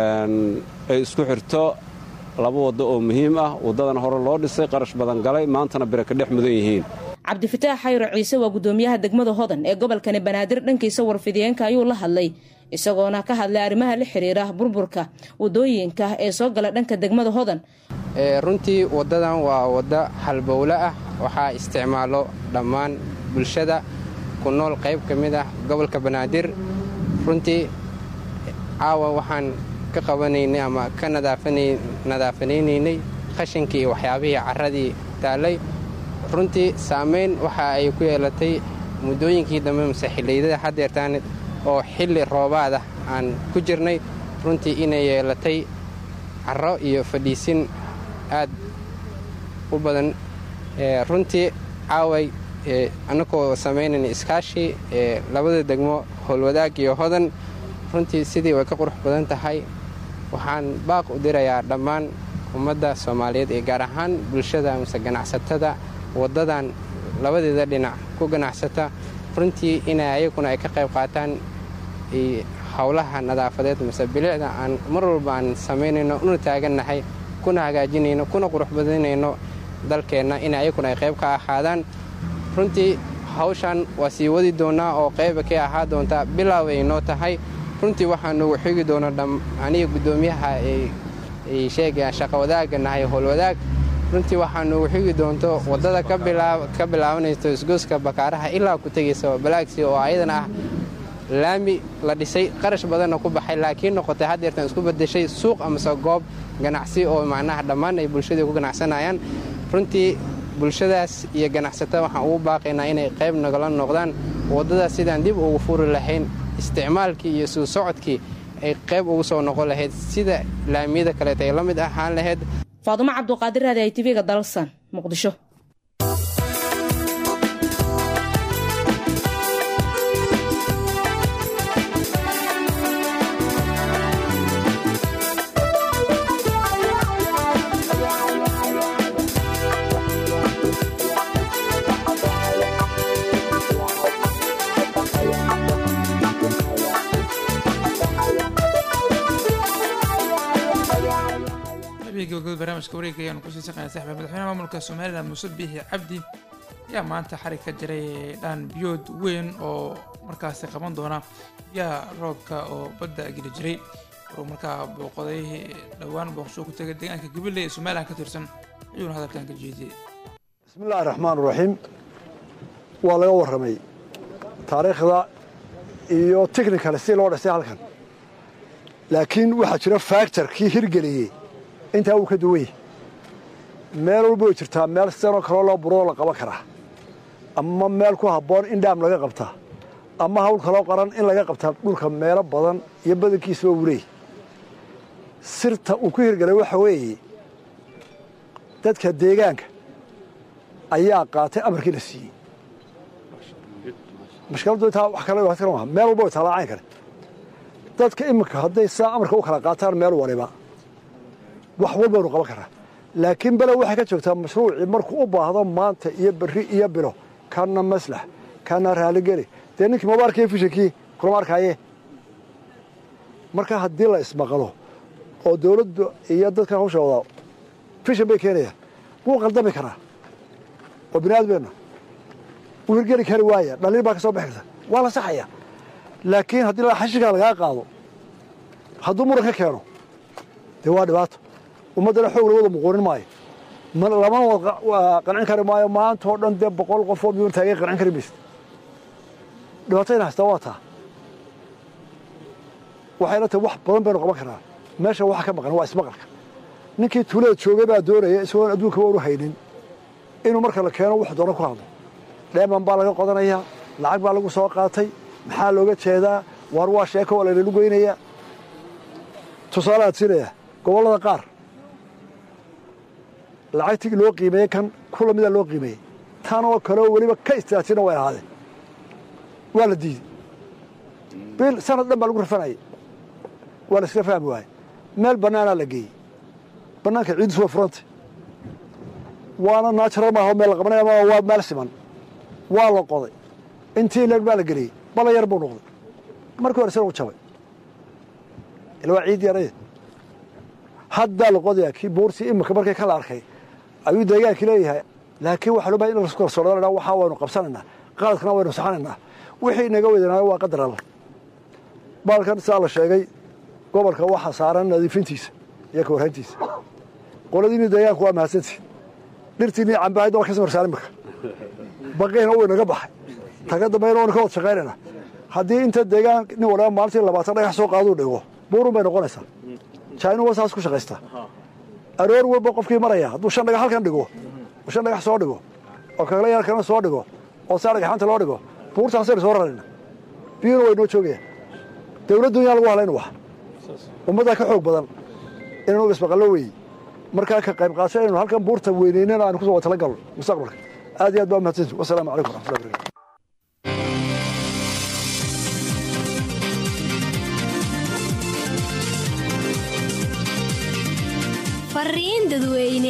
ay isku xirto laba waddo oo muhiim ah waddadana hore loo dhisay qarash badan galay maantana bire ka dhex mudan yihiin cabdifataax xayro ciise waa gudoomiyaha degmada hodan ee gobolkani banaadir dhankiisa warfidiyeenka ayuu la hadlay isagoona ka hadlay arrimaha la xiriira burburka wadooyinka ee soo gala dhanka degmada hodan runtii waddadan waa waddo halbowle ah waxaa isticmaalo dhammaan bulshada ku nool qayb ka mid ah gobolka banaadir runtii caawa waxaan ka qabanaynay ama ka nadaafanaynay qashinkii iyo waxyaabihii carradii taallay runtii saamayn waxa ay ku yeelatay muddooyinkii dambe mase xilliydada haddeertaan oo xilli roobaada aan ku jirnay runtii inay yeelatay carro iyo fadhiisin aad u badan runtii caaway annagoo samaynayna iskaashi labada degmo howlwadaag iyo hodan runtii sidii way ka qurux badan tahay waxaan baaq u dirayaa dhammaan ummadda soomaaliyeed ee gaar ahaan bulshada mase ganacsatada waddadan labadeeda dhinac ku ganacsata runtii ina ayaguna ay ka qayb qaataan howlaha nadaafadeed mase bilicda aan mar walba aan samaynayno una taagannahay kuna hagaajinayno kuna qurux badinayno dalkeenna in ayaguna ay qayb ka ahaadaan runtii hawshan waa sii wadi doonnaa oo qayba ka ahaa doontaa bilaaw ay noo tahay runtii waxaa noogu xigi doona aniga guddoomiyaha ay sheegayaan shaqa wadaagga nahay howlwadaag runtii waxaa noogu xigi doonto waddada ka bilaabanayso isgooska bakaaraha ilaa ku tegaysa balaagsi oo ayadana ah laami la dhisay qarash badanna ku baxay laakiin noqotay haddeertan isku bedeshay suuq amase goob ganacsi oo macnaha dhammaan ay bulshadii ku ganacsanayaan runtii bulshadaas iyo ganacsatada waxaan ugu baaqaynaa inay qayb nagala noqdaan waddadaas sidaan dib ugu furi lahayn isticmaalkii iyo suu socodkii ay qayb ugu soo noqon lahayd sida laamiyada kaleeta ay la mid ahaan lahayd faadumo cabduqaadir raadi ay tv-ga dalsan muqdisho gabagabada barnaamijka wareega ayaanu kusii saqaynaa saxba madaxweynaha maamulka somalilan muuse biixi cabdi ayaa maanta xarig ka jiray dhaan biyood weyn oo markaasi qaban doona biyaha roobka oo badda geli jiray waruu markaa booqday dhowaan booqsho ku tegay deegaanka gabiley ee somalilan ka tirsan ayuuna hadalkan ka jeediyey bismillahi raxmaan raxiim waa laga warramay taariikhda iyo technical si loo dhisay halkan laakiin waxaa jira factor kii hirgeliyey intaa wuu ka duwan yahy meel walba way jirtaa meel sidanoo kaloo loo buroo la qaban karaa ama meel ku habboon in dhaam laga qabtaa ama hawl kaloo qaran in laga qabtaa dhulka meelo badan iyo badankiisaba uu leeyahy sirta uu ku hirgalay waxa weeye dadka deegaanka ayaa qaatay amarkii la siiyey mashkiladdu intaa wax kale wax kale maaha meel walba way taalaacayn kare dadka iminka hadday saa amarka u kala qaataan meel waliba wax walbaynu qaban karaa laakiin bele waxay ka joogtaa mashruucii markuu u baahdo maanta iyo berri iyo bilo kana maslax kana raaligeli dee ninkii maba arkaya fishankii kulama arkaaye marka haddii la ismaqlo oo dawladdu iyo dadkan hawsha wadaa fishan bay keenayaan wuu qaldami karaa oo bini aadmeenna wuu hirgeli kari waaya dhaliil baa ka soo bixi karta waa la saxaya laakiin haddii la xashigaa lagaa qaado hadduu muran ka keeno dee waa dhibaato ummaddana xoog lawada muquunin maayo lamana wada qancin kari maayo maanta oo dhan dee boqol qofoo miyuun taagay qancin kari maysid dhibaatayna haystaa waa taa waxayna tahay wax badan baynu qaban karaa meesha waxa ka maqan waa ismaqalka ninkii tuulada joogay baa doonaya isagoon adduunka waanu haynin inuu marka la keeno wax doono ku hadlo dheeman baa laga qodanayaa lacag baa lagu soo qaatay maxaa looga jeedaa waar waa sheeko waa laynalu geynayaa tusaale aad siinayaa gobollada qaar lacagtii loo qiimeeyey kan kula mida loo qiimeeyey tan oo kaleo weliba ka istaajina way ahaadeen waa la diiday bil sanad dhan baa lagu rafanayay waa la iska fahmi waayey meel bannaanaa la geeyey bannaanka ciiddisu waa furantay waana naajara maaha meel la qabanaya ma waa meel siman waa la qoday intii leeg baa la geliyey bala yar buu noqday markii hore sina u jabay ila waa ciid yarayd haddaa la qodayaa kii buurtii imika markay kala arkay ayuu deegaankii leeyahay laakiin waxaa loo bahay in lasku kalsoonadana waxaa waynu qabsanaynaa qaladkana waynu saxanaynaa wixii inaga weydanayo waa qadar alla baalkan saa la sheegay gobolka waxaa saaran nadiifintiisa iyo ka warhayntiisa qoladiinii deegaanku waa mahadsantihin dhirtiinii cambahayd waa ka samarsaan imika baqiina uu inaga baxay taga dambayna waynu ka wad shaqaynaynaa haddii inta deegaan nin waliba maalintii labaatan dhagax soo qaaduu dhigo buurun bay noqonaysaa jainu waa saas ku shaqaystaa aroor walba qofkii maraya hadduu shan dhagax halkan dhigo oo shan dhagax soo dhigo oo kagala yarkana soo dhigo oo saa dhagaxaanta loo dhigo buurtaasaynu soo rarayna biyuna way noo joogayaan dawladdu yaa lagu halayna wax ummaddaa ka xoog badan inaynu ismaqallo weeye markaa ka qayb qaadasho inaynu halkan buurta weynaynana aanu kusoo watala galno mustaqbalka aad iyo aad baa mahadsanti wasalaamu calaykum waraxmatullahi barakatu fariin dadweyne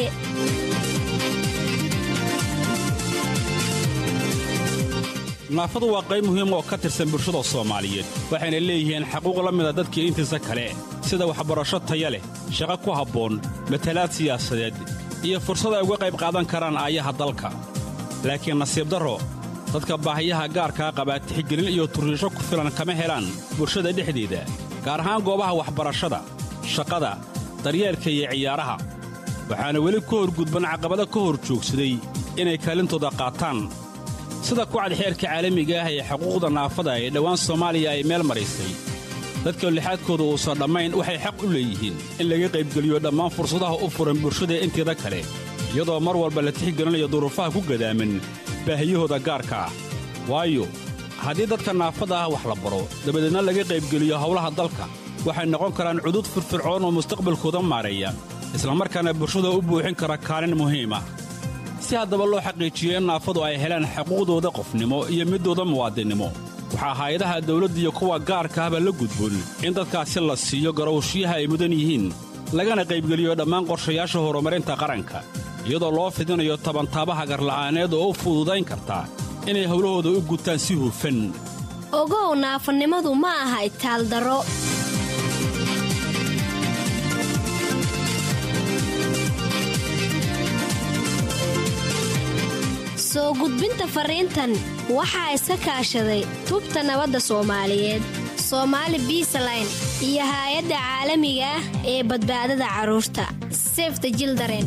naafadu waa qayb muhiim oo ka tirsan bulshada soomaaliyeed waxayna leeyihiin xaquuq la mida dadkii intiisa kale sida waxbarasho taya leh shaqo ku habboon matalaad siyaasadeed iyo fursad ay uga qayb qaadan karaan aayaha dalka laakiin nasiib darro dadka baahiyaha gaarkaa qabaa tixgelin iyo turriisho ku filan kama helaan bulshada dhexdeeda gaar ahaan goobaha waxbarashada shaqada daryeelka iyo ciyaaraha waxaana weli ku horgudban caqabado ka hor joogsaday inay kaalintooda qaataan sida kucad xeerka caalamiga ah ee xuquuqda naafada ee dhowaan soomaaliya ay meel maraysay dadka lixaadkooda uusan dhammayn waxay xaq u leeyihiin in laga qaybgeliyo dhammaan fursadaha u furan bulshada inteeda kale iyadoo mar walba la tixgelinayo duruufaha ku gadaaman baahiyahooda gaarka ah waayo haddii dadka naafada ah wax la baro dabadeedna laga qaybgeliyo howlaha dalka waxay noqon karaan cudud firfircoon oo mustaqbalkooda maareeya islamarkaana bulshada u buuxin kara kaalin muhiim ah si haddaba loo xaqiijiyo in naafadu ay helaan xuquuqdooda qofnimo iyo middooda muwaadinnimo waxaa hay-adaha dawladda iyo kuwa gaarka ahba la gudboon in dadkaasi la siiyo garowshiyaha ay mudan yihiin lagana qaybgeliyo dhammaan qorshayaasha horumarinta qaranka iyadoo loo fidinayo tabantaabaha garla'aaneed oo u fududayn karta inay howlahooda u gutaan si hufan ogow naafanimadu ma aha itaaldaro soo gudbinta fariintan waxaa iska kaashaday tubta nabadda soomaaliyeed soomaali biisaline iyo haay-adda caalamiga ah ee badbaadada carruurta sefta jildaren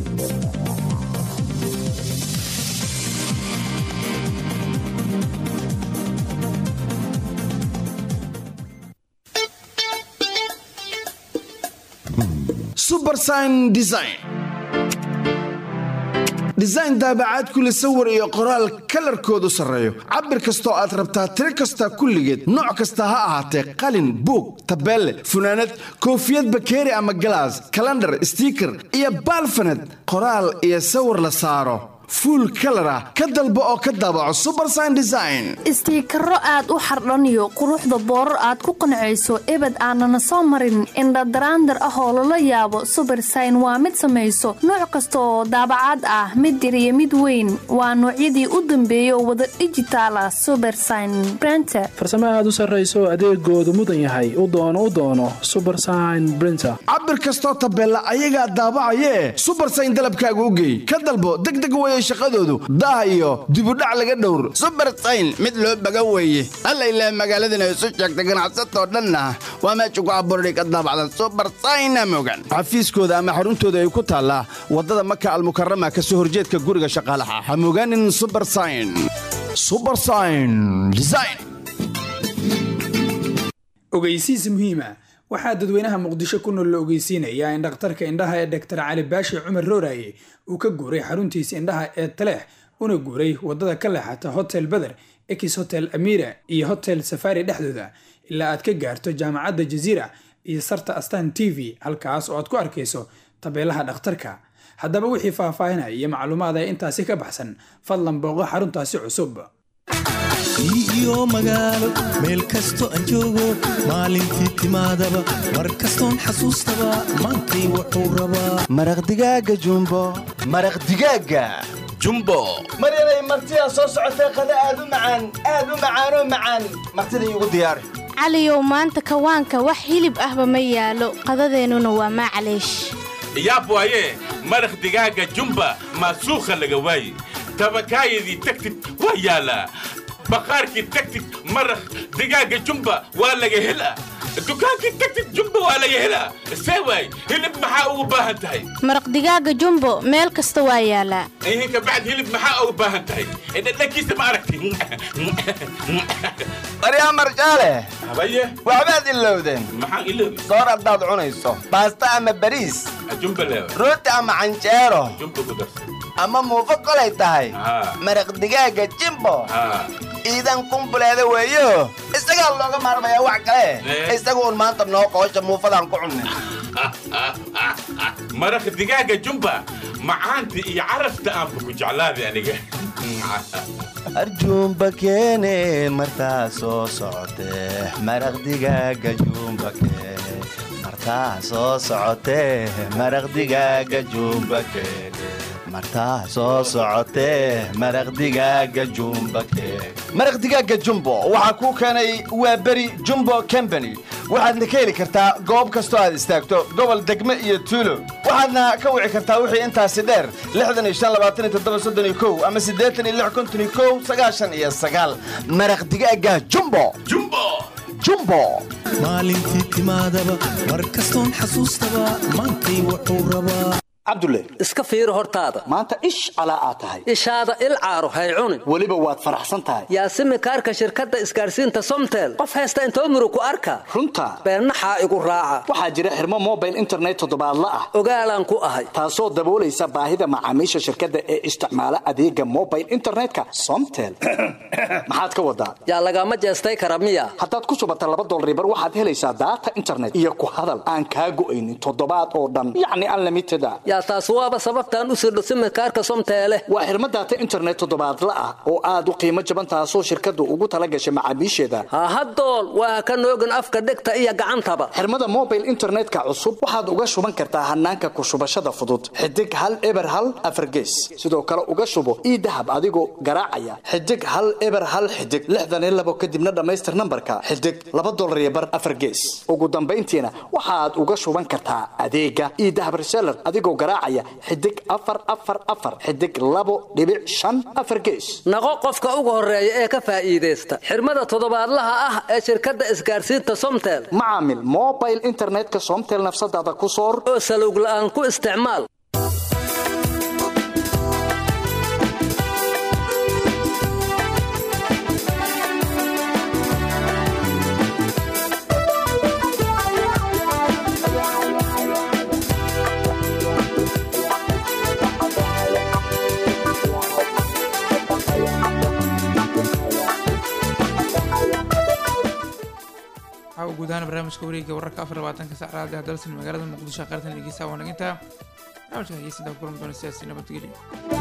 subersign design design daabacaad kuleh sawir iyo qoraal kalarkoodu sarreeyo cabir kastoo aad rabtaa tiro kasta kulligeed nooc kasta ha ahaatee qalin buug tabeelle funaanad koofiyad bakeeri ama galaas kalandhar stiiker iyo baalfaned qoraal iyo sawir la saaro fuul kalar ah ka dalbo oo ka daabaco subersign design istiikaro aad u xardhaniyo quruxda boorar aad ku qancayso ebed aanana soo marin indhadaraandar ah oo lala yaabo subersign waa mid samayso nooc kasta oo daabacaad ah mid yar iyo mid weyn waa noocyadii u dambeeyay oo wada dhijitaal ah subersign brenter farsamo aad u sarrayso adeegoodu mudan yahay u doono u doono subersign brinter cabir kastoo tabeella ayagaa daabacayee subersign dalabkaaga u geey ka dalbo degdeg weye shaqadoodu daah iyo dibudhac laga dhowr subersayn mid loo baga weeye alla ilaah magaaladana isu sheegta ganacsatoo dhanna waa meesha ku abuurday ka daabacdan subersayna mogan xafiiskooda ama xaruntooda ay ku taallaa waddada maka almukarama ka soo horjeedka guriga shaqaalaha ha mogaanin subersayn subersayn design ogeysiis muhiima waxaa dadweynaha muqdisho ku nool la ogeysiinayaa in dhakhtarka indhaha ee doktor cali baashi cumar rooraye uu ka guuray xaruntiisa indhaha ee taleex una guuray waddada ka leexata hotel beder ex hotel amira iyo hotel safari dhexdooda ilaa aad ka gaarto jaamacadda jaziira iyo sarta astan t v halkaas oo aad ku arkayso tabeelaha dhakhtarka haddaba wixii faahfaahinaya iyo macluumaad ee intaasi ka baxsan fadlan booqo xaruntaasi cusub iyo magaalo meel kasto aan joogo maalintii timaadaba mar kastoon xasuustaba maantay wuxuu rabaa maraq digaaga jumbo maraq digaaga jumbo maryanay martidaa soo socotee qada aad u macaan aad u macaanoo macaan martida iigu diyaari caliyow maanta kawaanka wax hilib ahba ma yaalo qadadeennuna waa maclaysh yaab waaye maraq digaaga jumba maasuukha laga waaye tabakaayadii tagtid waa yaalaa baqaarkii tagtid maraq digaaga jumba waa laga helaa dukaankii tagtid jumba waa laga helaa see waay hilib maxaa ugu baahan tahay maraq digaaga jumbo meel kasta waa yaalaa ihinka bacd hilib maxaa ugu baahan tahay dhadhankiisa ma aragti maryaa marjaale habaye waxbaad ilowdeen maxaan iloobi soor haddaad cunayso baasta ama bariis jumba leewa rooti ama canjeero jumba ku darsa ama muufo kolay tahay maraq digaaga jimbo iidan kumbuleeda weeyo isagaa looga maarmayaa wax kale isaga uun maanta noo qoosha muufadaan ku cunnin maraq digaaga jumba macaanta iyo carafta aanba ku jeclaaday aniga arjuumba keene martaa soo socotee maraq digaaga juumba keene martaa soo socotee maraq digaaga juumba keene martaa soo socotee maraq digaaga jumba keene maraq digaaga jumbo waxaa kuu keenay waa beri jumbo combany waxaadna ka heli kartaa goob kastoo aad istaagto gobol degme iyo tuulo waxaadna ka wici kartaa wixii intaasi dheer ama iyo maraq digaaga jumbo jumbo maalintii timaadaba mar kastoon xasuustaba maantay wuxuu rabaa cabdulle iska fiiri hortaada maanta ish calaa aad tahay ishaada il caaro hay cunin weliba waad faraxsan tahay yaasimi kaarka shirkadda isgaadhsiinta somtel qof haysta intoo murug ku arka runta beennaxaa igu raaca waxaa jira xirmo mobile internet toddobaadla ah ogaalaan ku ahay taasoo daboolaysa baahida macaamiisha shirkadda ee isticmaala adeega mobile internetka somtel maxaad ka wadaa yaa lagama jeestay kara miya haddaad ku shubata laba dolribar waxaad helaysaa daata internet iyo ku hadal aan kaa go'aynin toddobaad oo dhan yacni unlimited a yaa taas waaba sababtaan u sirdho simikaarka somteele waa xirmo daata internet toddobaadla ah oo aad u qiimo jaban taasoo shirkaddu ugu tala gashay macaamiisheeda hahadool waa ka noogin afka dhegta iyo gacantaba xirmada mobile internetka cusub waxaad uga shuban kartaa hanaanka ku shubashada fudud xidig hal eber hal afargees sidoo kale uga shubo ii dahab adigoo garaacaya xidig hal eber hal xidig lixdan iyo labo kadibna dhammaystir nambarka xidig laba dolar iyo bar afargees ugu dambayntiina waxaad uga shuban kartaa adeega ii dahab reseller adigoo garaacaya xidig afar afar afar xidig labo dhibic shan afar gees naqo qofka ugu horeeya ee ka faa'iidaysta xirmada toddobaadlaha ah ee shirkadda isgaadhsiinta somtel macaamil mobile internetka somtel nafsadaada ku soor oo salowg la'aan ku isticmaal guud ahaan barnaamijka wareegga wararka afar labaatanka sac raadi dalsan magaalada muqdisho qaartan dhegeysa waa nagintaa barnaamijka hegeysinta kulan doona siyaasi nabadgelyo